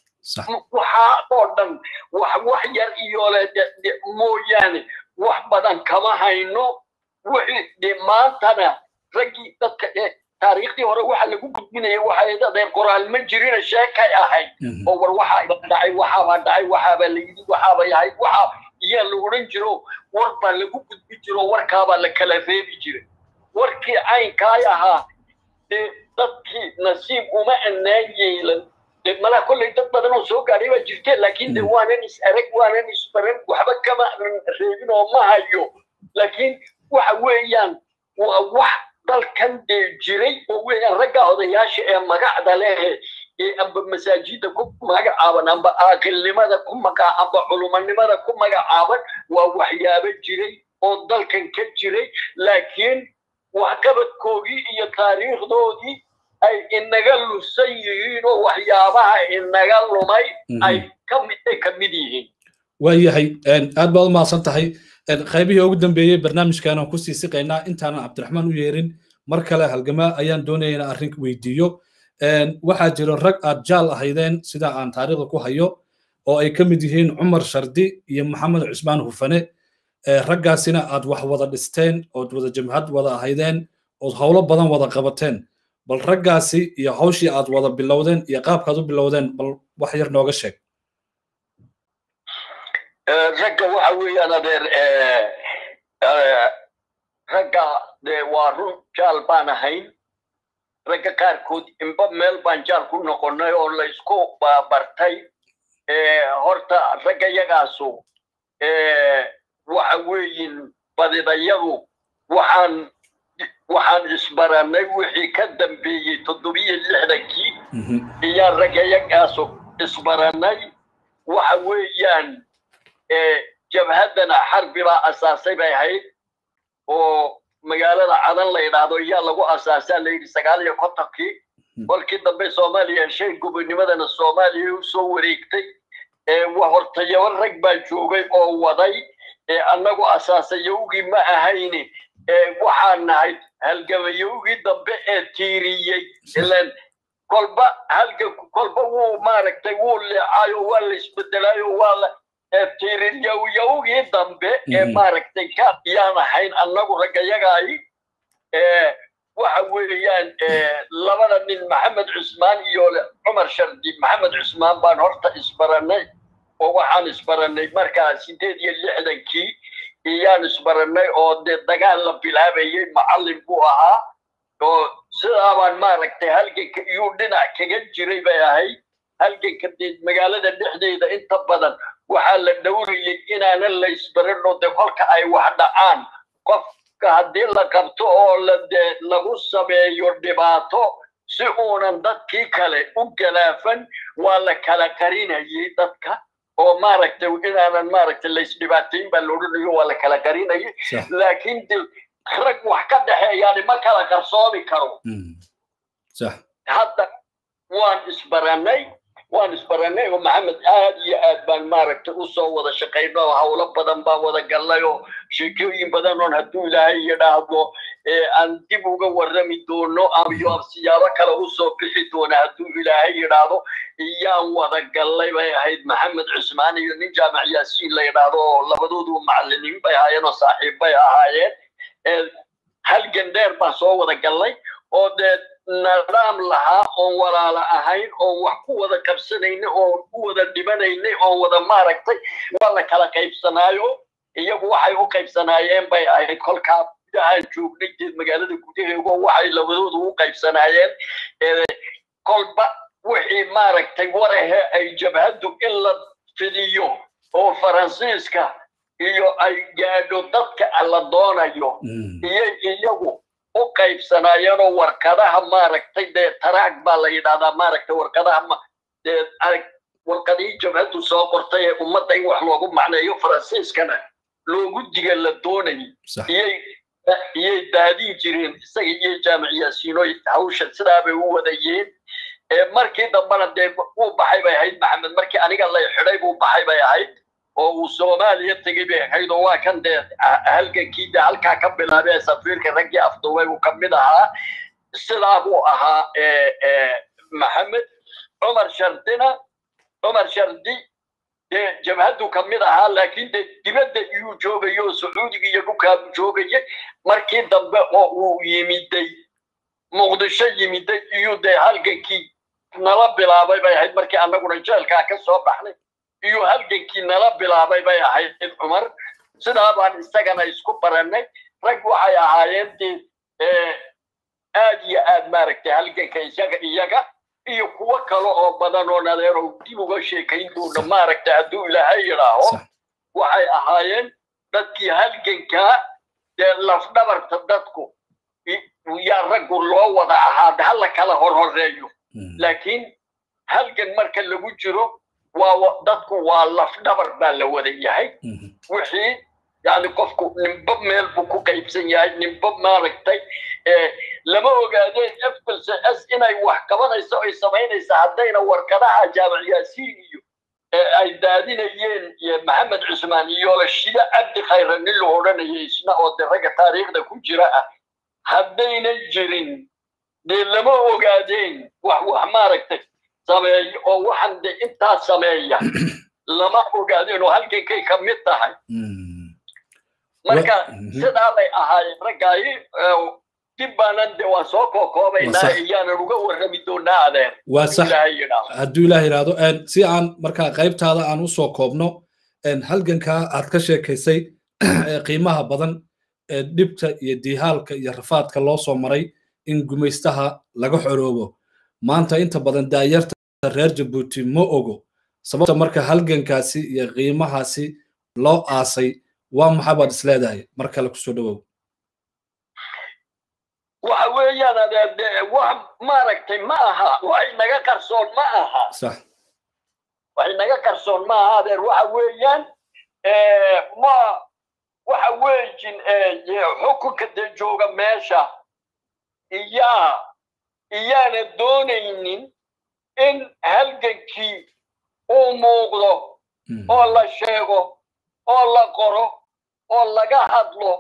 waxaa oo dhan wax wax yar iyo le mooyaane wax badan kama hayno wixii de maantana raggii dadka taariikhdii hore waxa lagu gudbinaya waxay adeer qoraal ma jirina sheekay ahayd oo war waxaa dhacay waxaabaa dhacay waxaabaa la yidhi waxaaba yahay waxa iyaa la odhan jiro war baa lagu gudbi jiro warkaabaa la kala reebi jiray warkii caynkaay ahaa dee dadkii nasiib uma annaan yeelan malaha kolley dad badan oo soo gaadhay baa jirte laakiin de waanan is arag waanan isbaran waxba kama reebin oo ma hayo laakiin waxa weeyaan waa wax dalkan dee jiray oo weeyaan ragga odayaasha ee magacda lehe ee amba masaajida ku magacaaban amba aaqilnimada ku maga amba culumanimada ku magacaaban waa waxyaabo jiray oo dalkan ka jiray laakiin waxqabadkoodii iyo taariikhdoodii ay inaga lusan yihiin oo waxyaabaha inaga lumay ay kamid ka mid yihiin waayahay aad baad u mahadsan tahay qaybihii ugu dambeeyey barnaamijkan aan kusii siqaynaa intaanan cabdiraxmaan u yeerin mar kale halgamaa ayaan doonaya inaan arrin weydiiyo waxaa jiro rag aad jaal ahaydeen sida aan taariikhda ku hayo oo ay ka mid yihiin cumar shardi iyo maxamed cusmaan hufane raggaasina aad wax wada dhisteen ood wada jamhad wada ahaydeen ood howlo badan wada qabateen bal raggaasi iyo hawshii aad wada bilowdeen iyo qaabkaad u bilowdeen bal wax yar nooga sheeg ragga waxa weeyaan adeer ragga dee waa run jaal baan ahayn ragga qaarkood inba meel baan jaal ku noqonnay oo la isku bartay horta ragga yagaasu waxa weeyin badidayadu waxaan waxaan isbaranay wixii ka dambeeyey toddobiyo lixdankii iyaan ragga yagaasu isbaranay waxa weeyaan jabhaddana xarbi baa asaasay bay ahayd oo magaalada cadan la yidhaahdo iyaa lagu asaasaa la yidhi sagaal iyo kontonkii kolkii dambe soomaaliya heshay gobonimadana soomaaliya u soo wareegtay hortayaba rag baa joogay oo waday annagu asaasayowgii ma ahayni waxaan nahay halgamayowgii dambe ee tiiriyey ilan kolba halganku kolba wuu maaragtay wuu leecaayo waa la isbedelaayo waa la tiiriryawiyawgii dambe ee maaragtay ka yaan ahayn annagu raggayagaay waxa weeyaan labada nin maxamed cusmaan iyo cumar shardi maxamed cusmaan baan horta isbarannay oo waxaan isbarannay markaa sideed iyo lixdankii iyaan isbarannay oo dee dagaal la bilaabayay macallin buu ahaa oo sidaabaan maaragtay halganka iyuu dhinac kaga jiray bay ahayd halganka dee magaalada dhexdeeda inta badan waxaa la dhowrayay inaanan la isbaranno dee kolka ay wax dhacaan qofka haddii la qabto oo la dee lagu sameeyo dhibaato si uunan dadkii kale u galaafan waa la kala qarinayay dadka oo maaragtay inaanan maaragtay la isdhibaatayn baa la odhanayo waa la kala qarinayay laakiin de rag wax ka dhexeeyaani ma kala qarsoomi karo hadda waan isbarannay waan isbarannay oo maxamed aad iyo aad baan maaragtay usoo wada shaqayno oo howlo badan baan wada gallay oo sheekooyin badan oon hadduu ilaahay yidhaahdo aan dib uga warrami doono amayo siyaabo kale usoo bixi doona hadduu ilaahay yidhaahdo iyaan wada gallay bay ahayd maxamed cusmaan iyo nin jaamac yaasiin la yidhaahdo oo labadoodu macallimiin bay ahaayeen oo saaxiib bay ahaayeen halgan dheer baan soo wada gallay oo dee nadaam lahaa oon walaala ahayn oon wax ku wada qabsanaynay oon ku wada dhibanaynay oon wada maaragtay waa la kala qaybsanaayo iyagu waxay u qaybsanaayeen bay ahayd kolkaa gudahaan joognay deed magaalada gudaheego waxay labadoodu u qaybsanaayeen kolba wixii maaragtay warahe ay jabhaddu in la fidiyo oo faransiiska iyo ay gaadho dadka la doonayo iyay iyagu u qaybsanaayeenoo warqadaha maaragtay dee taraag baa la yidhahdaa maaragtay warqadaha dee warqadihii jabhaddu soo qortay ee ummadda in wax loogu macneeyo faransiiskana loogu diga la doonayay iyay iyay daadin jireen isaga iyo jaamac yaasiino hawsha sidaabay u wadayeen markii dambena dee uu baxay bay ahayd maxamed markii aniga lay xidhay buu baxay bay ahayd oo uu soomaaliya tegey bay ahayd oo waa kan dee halgankii dee halkaa ka bilaabay safiirka raggii afduubay uu ka mid ahaa sidaa buu ahaa maxamed cumar shardina cumar shardi dee jabhaddu ka mid ahaa laakiin dee dibadda iyuu joogaya oo sacuudiga iyo dhulkaabu joogaya markii dambe oo uu yimiday muqdisho yimiday iyuu dee halgankii nala bilaabay bay ahayd markii annaguna jeelkaa ka soo baxnay iyo halgankii nala bilaabay bay ahayd cumar sidaa baan isagana isku barannay rag waxay ahaayeen dee aad iyo aad maaragtay halganka isaga iyaga iyo kuwo kale oo badan oo nadeerow dib uga sheekayn doona maaragtay hadduu ilaahay yidhaaho waxay ahaayeen dadkii halgankaa dee lafdhabarta dadku yaa raggu loo wada ahaa hala kala horhoreeyo laakiin halgan marka lagu jiro waa dadku waa lafdhabar baa la wada yahay wixii yani qofku nimba meel buu ku qaybsan yahay nimba maaragtay lama ogaadeen fplc s inay wax qabanayso ay samaynaysa haddayna warkadaha jaamac yaasiin iyo ay daadinayeen maxamed cusmaan iyo shida cabdi khayra nin la odhanayay isna oo de ragga taariikhda ku jira ah haddaynan jirin dee lama ogaadeen wax wax maaragtay sameeyo oo waxaan de intaa sameeya lama ogaadeen oo halgankay ka mid tahay marka sidaa bay ahaayeen raggaayi dib baanan de waan soo kookoobaynaa iyaanan uga warrami doonaa adeer waa sax hadduu ilaah yidhaahdo si aan markaa qaybtaada aan usoo koobno halgankaa aad ka sheekaysay qiimaha badan ee dhibta iyo diihaalka iyo rafaadka loo soo maray in gumaystaha laga xoroobo maanta inta badan daayarta reer jabuuti ma ogo sababta marka halgankaasi iyo qiimahaasi loo aasay waa maxaa baad is leedahay mar kale kusoo dhowow waxa weeyaan adeer wax maaragtay ma aha waxay naga qarsoon ma aha sax waxay naga qarsoon ma aha adeer waxa weeyaan ma waxa weejin xukunka dee jooga meesha iyaa iyaana doonaynin in halgankii uu muuqdo oo la sheego oo la qoro oo laga hadlo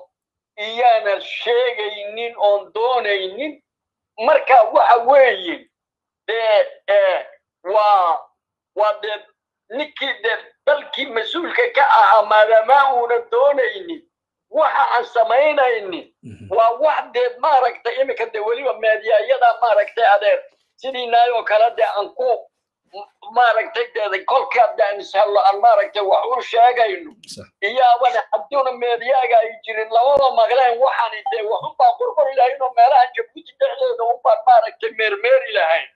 iyaana sheegaynin oon doonaynin marka waxa weeye dee waa waa dee ninkii dee dalkii mas-uulka ka ahaa maadaama uuna doonaynin waxa aan samaynaynin waa wax dee maaragtay iminka dee weliba meediyaayada maaragtay adeer sidii naayoo kale dee aan ku maaragtay dee kolka daan ishallo aan maaragtay wax u sheegayno iyaabana haddiuna meediyaaga ay jirin labada maqleen waxaani dee waxunbaan qorqori lahayn oo meelaha jabuuti dhexdeeda unbaan maaragtay meermeeri lahayn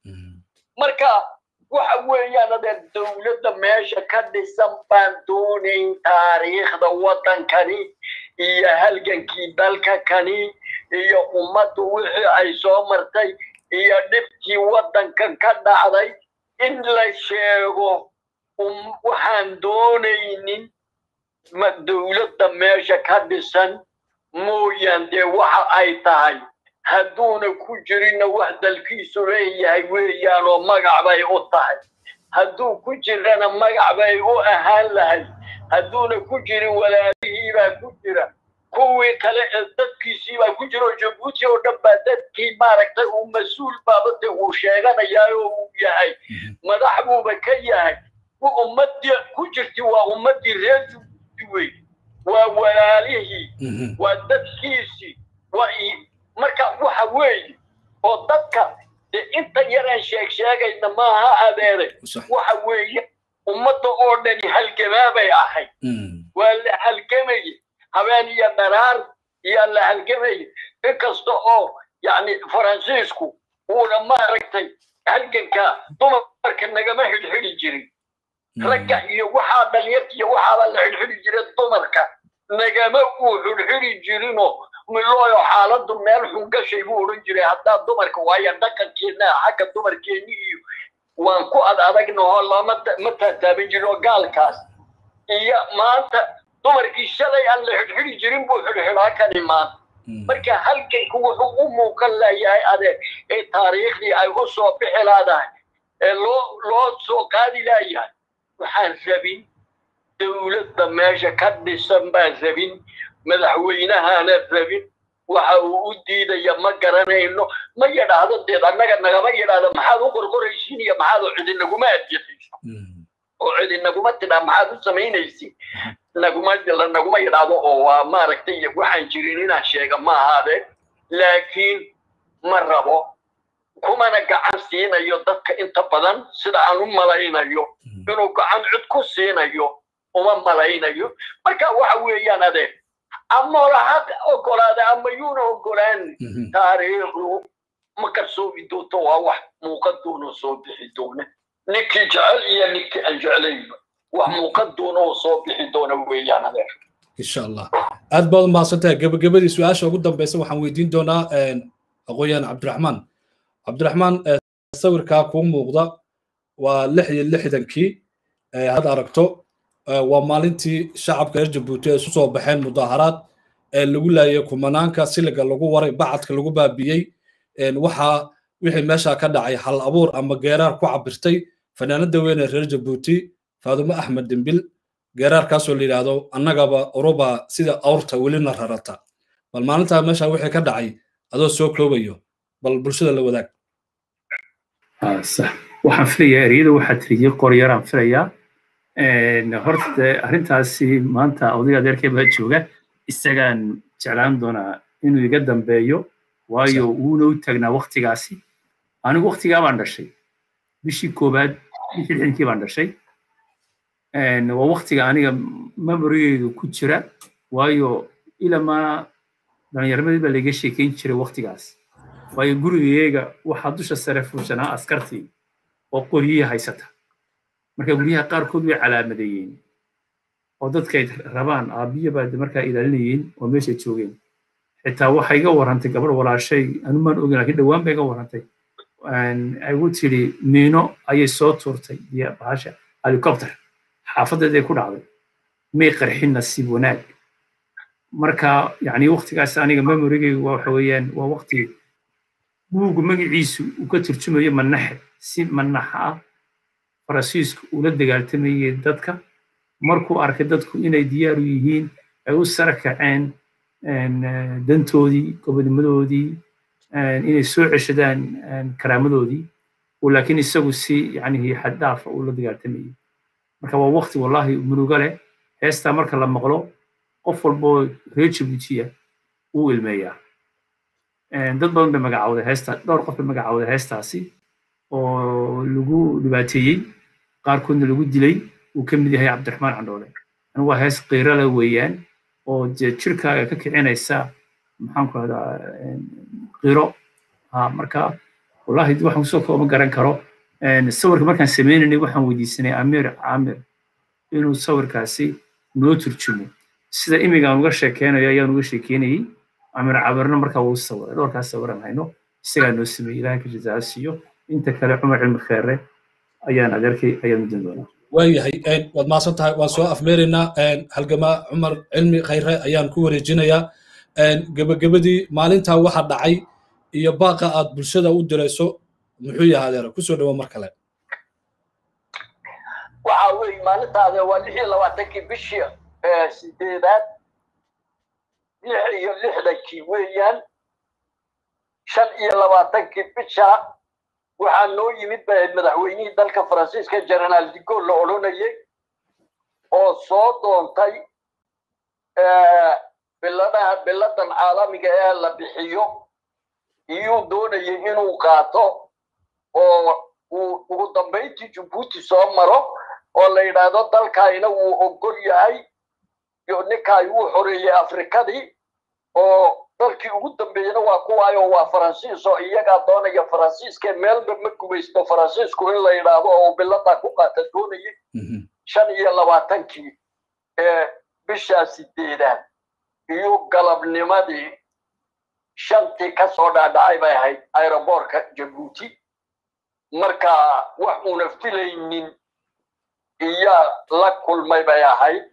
marka waxa weeyaan adee dowladda meesha ka dhisan baan doonayn taariikhda waddankani iyo halgankii dalka kani iyo ummaddu wixii ay soo martay iyo dhibkii waddankan ka dhacday in la sheego waxaan doonaynin dowladda meesha ka dhisan mooyaan dee waxa ay tahay hadduuna ku jirinna wax dalkiisu leeyahay weeyaan oo magac bay u tahay hadduu ku jirana magac bay u ahaan lahay hadduuna ku jirin walaalihii baa ku jira kuwii kale ee dadkiisii baa ku jira oo jabuuti oo dhan baa dadkii maaragtay uu mas-uul baabade uu sheeganayaa oo uu yahay madax buuba ka yahay ummadii ku jirti waa ummadii reer jabuuti wey waa walaalihii waa dadkiisii waa marka waxa weeye oo dadka dee inta yaraan sheeg sheegayna maaha adeere waxa weeye ummadda oo dhani halgamaabay ahayd waa la halgamaya habeen iyo dharaar iyaa la halgamaya inkasta oo yani faransiisku uuna maaragtay halganka dumarka nagama xidhxidhi jirin ragga iyo waxaa dhalinyarta iyo waxaaba la xidhxidhi jira dumarka nagama uu xidhxidhi jirinoo milooyo xaaladdu meel xun gashay buu odhan jiray haddaa dumarka waayo dhaqankeena xagga dumarkeeni iyo waan ku ad adagnaho lama ma taataaban jirin oo gaalkaas iyo maanta dumarkii shalay aan la xidhxidhi jirin buu xidhxidhaa kani maanta marka halganku wuxuu u muuqan layahay adeeg ee taariikhdii ay u soo bixi laadahay ee loo loo soo qaadi laayahay waxaan rabin dowladda meesha ka dhisan baan rabin madaxweynahaana rabin waxa uu u diidaya ma garanayno ma yidhaahdo deed annaga nagama yidhaahdo maxaad u qorqoraysiin iyo maxaad oo cidi naguma adjexayso oo cidi naguma tidhaa maxaad u samaynaysiin naguma naguma yidhaahdo oo waa maaragtay waxaan jirin inaan sheega ma ahaadeen laakiin ma rabo kumana gacan siinayo dadka inta badan sida aan u malaynayo inuu gacan cid ku siinayo uma malaynayo marka waxa weeyaan adeeg ama laha ogolaada ama yuuna ogolaan taariikhdu ma karsoomi doonto waa wax muuqan doona soo bixi doona ninkii jecel iyo ninkii aan jeclaynba wax muuqan doona oo soo bixi doona weeyaan adeer insha allah aad baad umahadsantahay gebagabadii su-aasha ugu dambeysa waxaan weydiin doonaa aqoon-yahan cabdiraxmaan cabdiraxmaan sawirkaa kuu muuqda waa lix iyo lixdankii had aragto waa maalintii shacabka reer jabuuti ay isu soo baxeen mudaaharaad ee lagu laayay kumanaanka siliga lagu waray bacadka lagu baabiyey waxaa wixii meesha ka dhacay hal abuur ama geeraar ku cabirtay fanaanada weyne reer jabuuti faadumo axmed dembil geeraarkaasoo la yidhaahdo annagaba uruba sida awrta welina rarata bal maalintaa meesha wixii ka dhacay adoo soo koobayo bal bulshada la wadaag sax waxaan filayaa ereyada waxaa tiriyey qoryaraan filayaa horta dee arrintaasi maanta odayga adeerkee baa jooga isagaan jeclaan doonaa inuu iga dambeeyo waayo wuuna u taagnaa waktigaasi anigu waktigaa baan dhashay bishii koowaad bishii lixdankii baan dhashay waa waktiga aniga memorigeyga ku jira waayo ilamaa dhallinyarmadii baa laiga sheekeyn jiray waktigaas waayo gurigayga waxaa dusha sare fuushanaa askartii oo qoryihii haysata marka guryaha qaarkood way calaamadeeyeen oo dadkay rabaan aabbiya baa markaa ilaalinayeen oo meeshay joogeen xitaa waxay iga warrantay gabar walaashay anumaan ogin laakiin dhowaan bay iga warrantay igu tiri miino ayay soo tuurtay iyo bahasha helicopter xaafadeeday ku dhacday may qarxin nasiib wanaag marka yani waktigaas aniga memorigayga waxa weeyaan waa wakti buugu magaciisu uu ka turjumayo manaxe si manaxa ah faransiisku ula dagaaltamayay dadka markuu arkay dadku inay diyaar u yihiin ay u sara kaceen dantoodii gobonimadoodii inay soo ceshadaan karaamadoodii uu laakiin isagu si yacnihi xad dhaafa uu la dagaaltamayay marka waa waqti wallahi murugo leh heestaa marka la maqlo qof walboo reer jabuutiya wuu ilmeeyaa dad badan bay magacawday heesta dhowr qof bay magacawday heestaasi oo lagu dhibaateeyey qaarkoodna lagu dilay uu ka mid yahay cabdiraxmaan candhoole anigu waa hees qiirala weeyaan oo dee jirkaaga ka kicinaysa maxaan ku rahdaa qiro ha marka wallahi waxaan kusoo kooma garan karo sawirka markaan sameynaynay waxaan weydiisanay amir camir inuu sawirkaasi noo turjumo sida imigaan uga sheekeynayo ayaan uga sheekeynayey amir cabirna markaa wuu sawiray dhowrkaas sawiran hayno isagaa noo sameeyey ilahay ka jazaa siiyo inta kale cumar cilmi kheere ayaan adeerkay ayaan mudan doonaa waayahay waad mahadsan tahay waan soo afmeeraynaa halgamaa cumar cilmi khayre ayaan ku wareejinayaa gebagabadii maalintaa waxa dhacay iyo baaqa aad bulshada u dirayso muxuu yahay adeera kusoo dhawo mar kale waxa weeye maalintaada waa lix iyo labaatankii bishii sideedaad lix iyo lixdankii weeyaan shan iyo labaatankii bisha waxaa noo yimid ba madaxweynihii dalka faransiiska generaal digol la odhanayay oo soo doontay biladaha biladan caalamiga ee la bixiyo iyuu doonayay inuu qaato oo uu ugu dambayntii jabuuti soo maro oo la yidhaahdo dalkaayna wuu ogol yahay iyo ninkaay wuu xoreeyey afrikadii oo dalkii ugu dambeeyena waa kuwaayo waa faransiis oo iyagaa doonaya faransiiska meelba ma gumaysto faransiisku in la yidhaahdo oo biladaa ku qaata doonayay shan iyo labaatankii ee bishaa sideedaad iyo galabnimadii shantii ka soo dhaadhacay bay ahayd aeroboortka jabuuti marka wax una filaynin iyaa la kulmay bay ahayd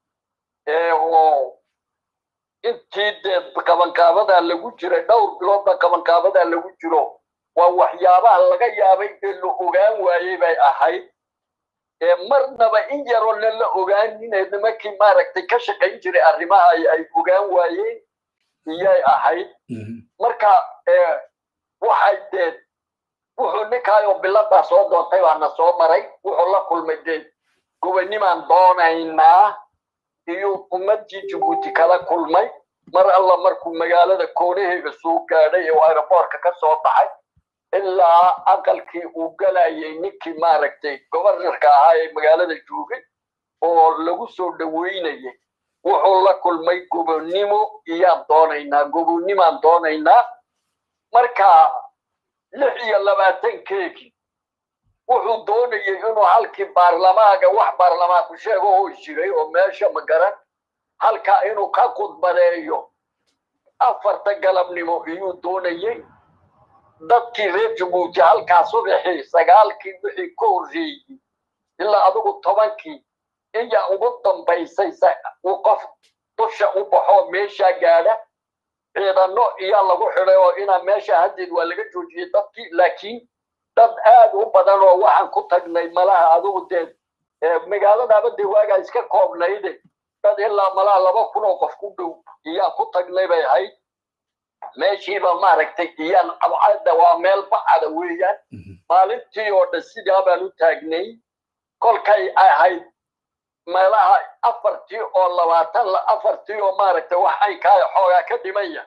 oo intii dee qabanqaabadaa lagu jiray dhowr biloodba qabanqaabadaa lagu jiro waa waxyaabaha laga yaabay ee la ogaan waayey bay ahayd marnaba in yaroo na la ogaaninee nimankii maaragtay ka shaqayn jiray arrimaha ay ogaan waayeen iyay ahayd marka waxay dee wuxuu ninkaayoo biladaa soo doontay baana soo maray wuxuu la kulmay dee gobanimaan doonaynaa iyo ummadii jabuuti kala kulmay mar alla markuu magaalada koonaheega soo gaadhay oo aeroboortka ka soo baxay ilaa aqalkii uu galayay ninkii maaragtay gobarnarka ahaa ee magaalada joogay oo lagu soo dhaweynayay wuxuu la kulmay gobonnimo iyaan doonaynaa gobonnimaan doonaynaa marka lix iyo labaatankeegii wuxuu doonayay inuu halkii baarlamaaga wax baarlamaanku sheego oo jiray oo meesha magaran halkaa inuu ka khudbadeeyo afarta galabnimo iyuu doonayay dadkii reer jabuuti halkaa subaxii sagaalkii wixii ka horreeyey ilaa adigu tobankii iya ugu dambaysay uu qof dusha u baxoo meeshaa gaadha ciidano iyaa lagu xidhay oo inaa meesha haddeed waa laga joojiyey dadkii laakiin dad aad u badan oo waxaan ku tagnay malaha adigu dee magaaladaaba dee waagaa iska koobnayde dad ilaa malaha laba kun oo qof ku dhow iyaa ku tagnay bay ahayd meeshiiba maaragtay iyaan abcadda waa meel bacada weeyaan maalintii oo dhan sidaa baan u taagnay kolkay ahayd meelaha afartii oo labaatan afartii oo maaragtay waxay kaa xoogaa ka dhimaya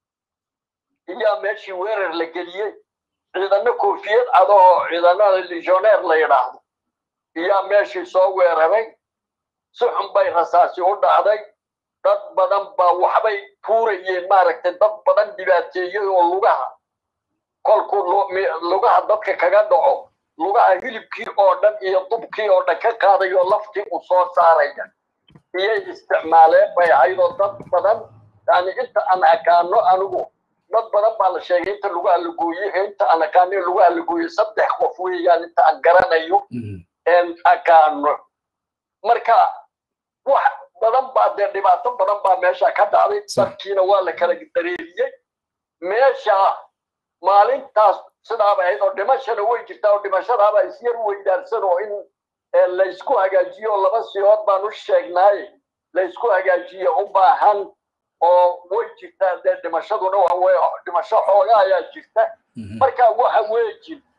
iyaa meeshii weerar la geliyey ciidano koofiyad cado oo ciidanada legioneer la yidhaahdo iyaa meeshii soo weeraray si xun bay rasaasi u dhacday dad badan baa waxbay tuurayeen maaragtay dad badan dhibaateeyey oo lugaha kolkuu lugaha dadka kaga dhaco lugaha hilibkii oo dhan iyo dubkii oo dhan ka qaadayo laftii u soo saaraya iyay isticmaaleen bay ahayd oo dad badan yani inta aan akaano anigu dad badan baa la sheegay inta lugaha la gooyey inta aan akaano lugaha la gooyey saddex qof weeyaan inta aan garanayo en akaano marka wax badan baa dee dhibaato badan baa meesha ka dhacday dadkiina waa la kala dareeriyey meesha maalintaas sidaaba ahayd oo dhimashana way jirtaa oo dhimashadaaba isyar weydaarsan oo in laysku hagaajiyo laba siyood baan u sheegnaaye laysku hagaajiyo u baahan oo way jirtaa dee dhimashaduna waa dhimasho xooga ayaa jirta marka waxa weejin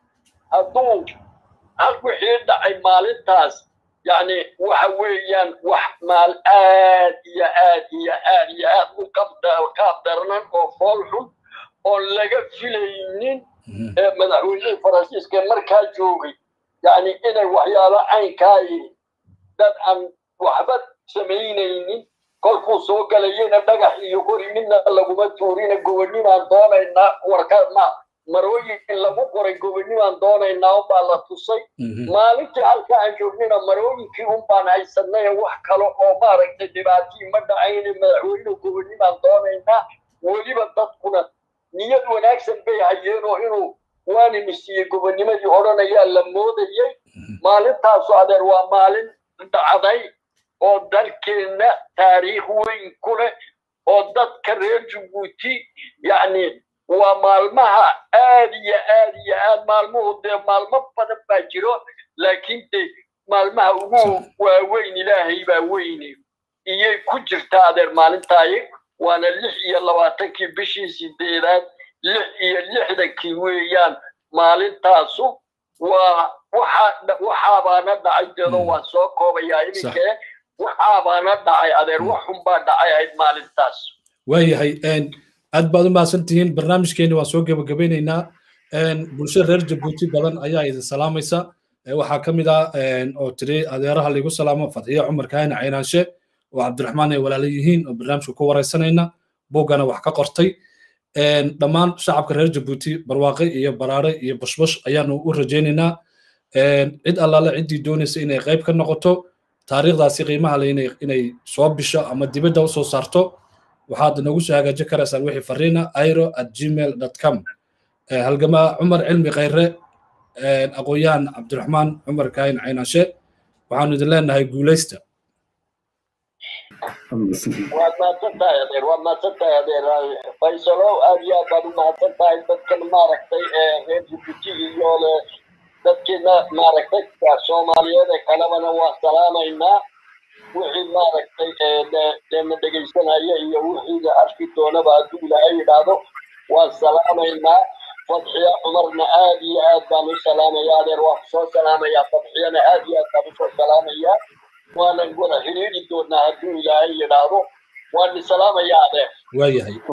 hadduu hal wixii dhacay maalintaas yani waxa weeyaan wax maal aad iyo aad iyo aad iyo aad u qaab daranan oo fool xun oon laga filaynin madaxweynihii faransiiska markaa joogay yani inay waxyaalo caynkaa yihin dad aan waxba samaynaynin kolkuu soo galayena dhagax iyo qori midna laguma tuurina gobonimaan doonaynaa warka ma marooyin lagu qoray gobonimaan doonaynaa unbaa la tusay maalintii halka aan joognina marooyinkii unbaan haysanay wax kale oo maaragtay dhibaatii ma dhacayna madaxweyne gobonimaan doonaynaa weliba dadkuna niyad wanaagsan bay hayeen oo inuu waanini siiyey gobonimadii odhanayaa la moodayay maalintaasu adeer waa maalin dhacday oo dalkeenna taariikh weyn ku leh oo dadka reer jabuuti yacni waa maalmaha aad iyo aad iyo aad maalmuhu dee maalmo badan baa jiro laakiin de maalmaha ugu waaweyn ilaahay baa weyne iyay ku jirtaa adeer maalintaayi waana lix iyo labaatankii bishii sideedaad lix iyo lixdankii weeyaan maalintaasu waa waxa waxaabaana dhacay deedo waa soo koobayaa iminkee waxaabaana dhacay adeer wax xun baa dhacay ahayd maalintaas waayahay aad baad u mahadsan tihiin barnaamijkeeni waan soo gebagabeynaynaa bulshada reer jabuuti badan ayaa idin salaamaysa waxaa ka mid ah oo tiri adeeraha laigu salaamo fadxiye cumar kaahina caynaanshe oo cabdiraxmaan ay walaala yihiin oo barnaamijka ku waraysanayna buuggana wax ka qortay dhammaan shacabka reer jabuuti barwaaqe iyo baraare iyo bashbash ayaanu u rajaynaynaa cid allaale ciddii doonaysa inay qayb ka noqoto taariikhdaasi qiimaha le inay soo bisho ama dibadda usoo saarto waxaad nagu soo hagaajin karaysaan wixii fariina airo at gmail com halgamaa cumar cilmi khayre aqoon-yahan cabdiraxmaan cumar kaahin caynaashe waxaanu idin leenahay guulaysta waad mahadsan tahay adeer waad mahadsan tahay adeer faysalow aad iyo aad baad u mahadsan tahay dadkan maaragtay reer jibuuti iyo le dadkeena maaragtay soomaaliyeed ee kalebana waa salaamaynaa wixii maaragtay deena dhegaysanaya iyo wixii la arki doonaba hadduu ilaahay yidhaahdo waan salaamaynaa fadxiya cumarna aad iyo aad baan u salaamaya adeer waa kusoo salaamayaa fadxiyana aad iyo aad baan usoo salaamayaa waanan wada xidhiidhi doonaa hadduu ilaahay yidhaahdo waan salaamayaa adeer waayahay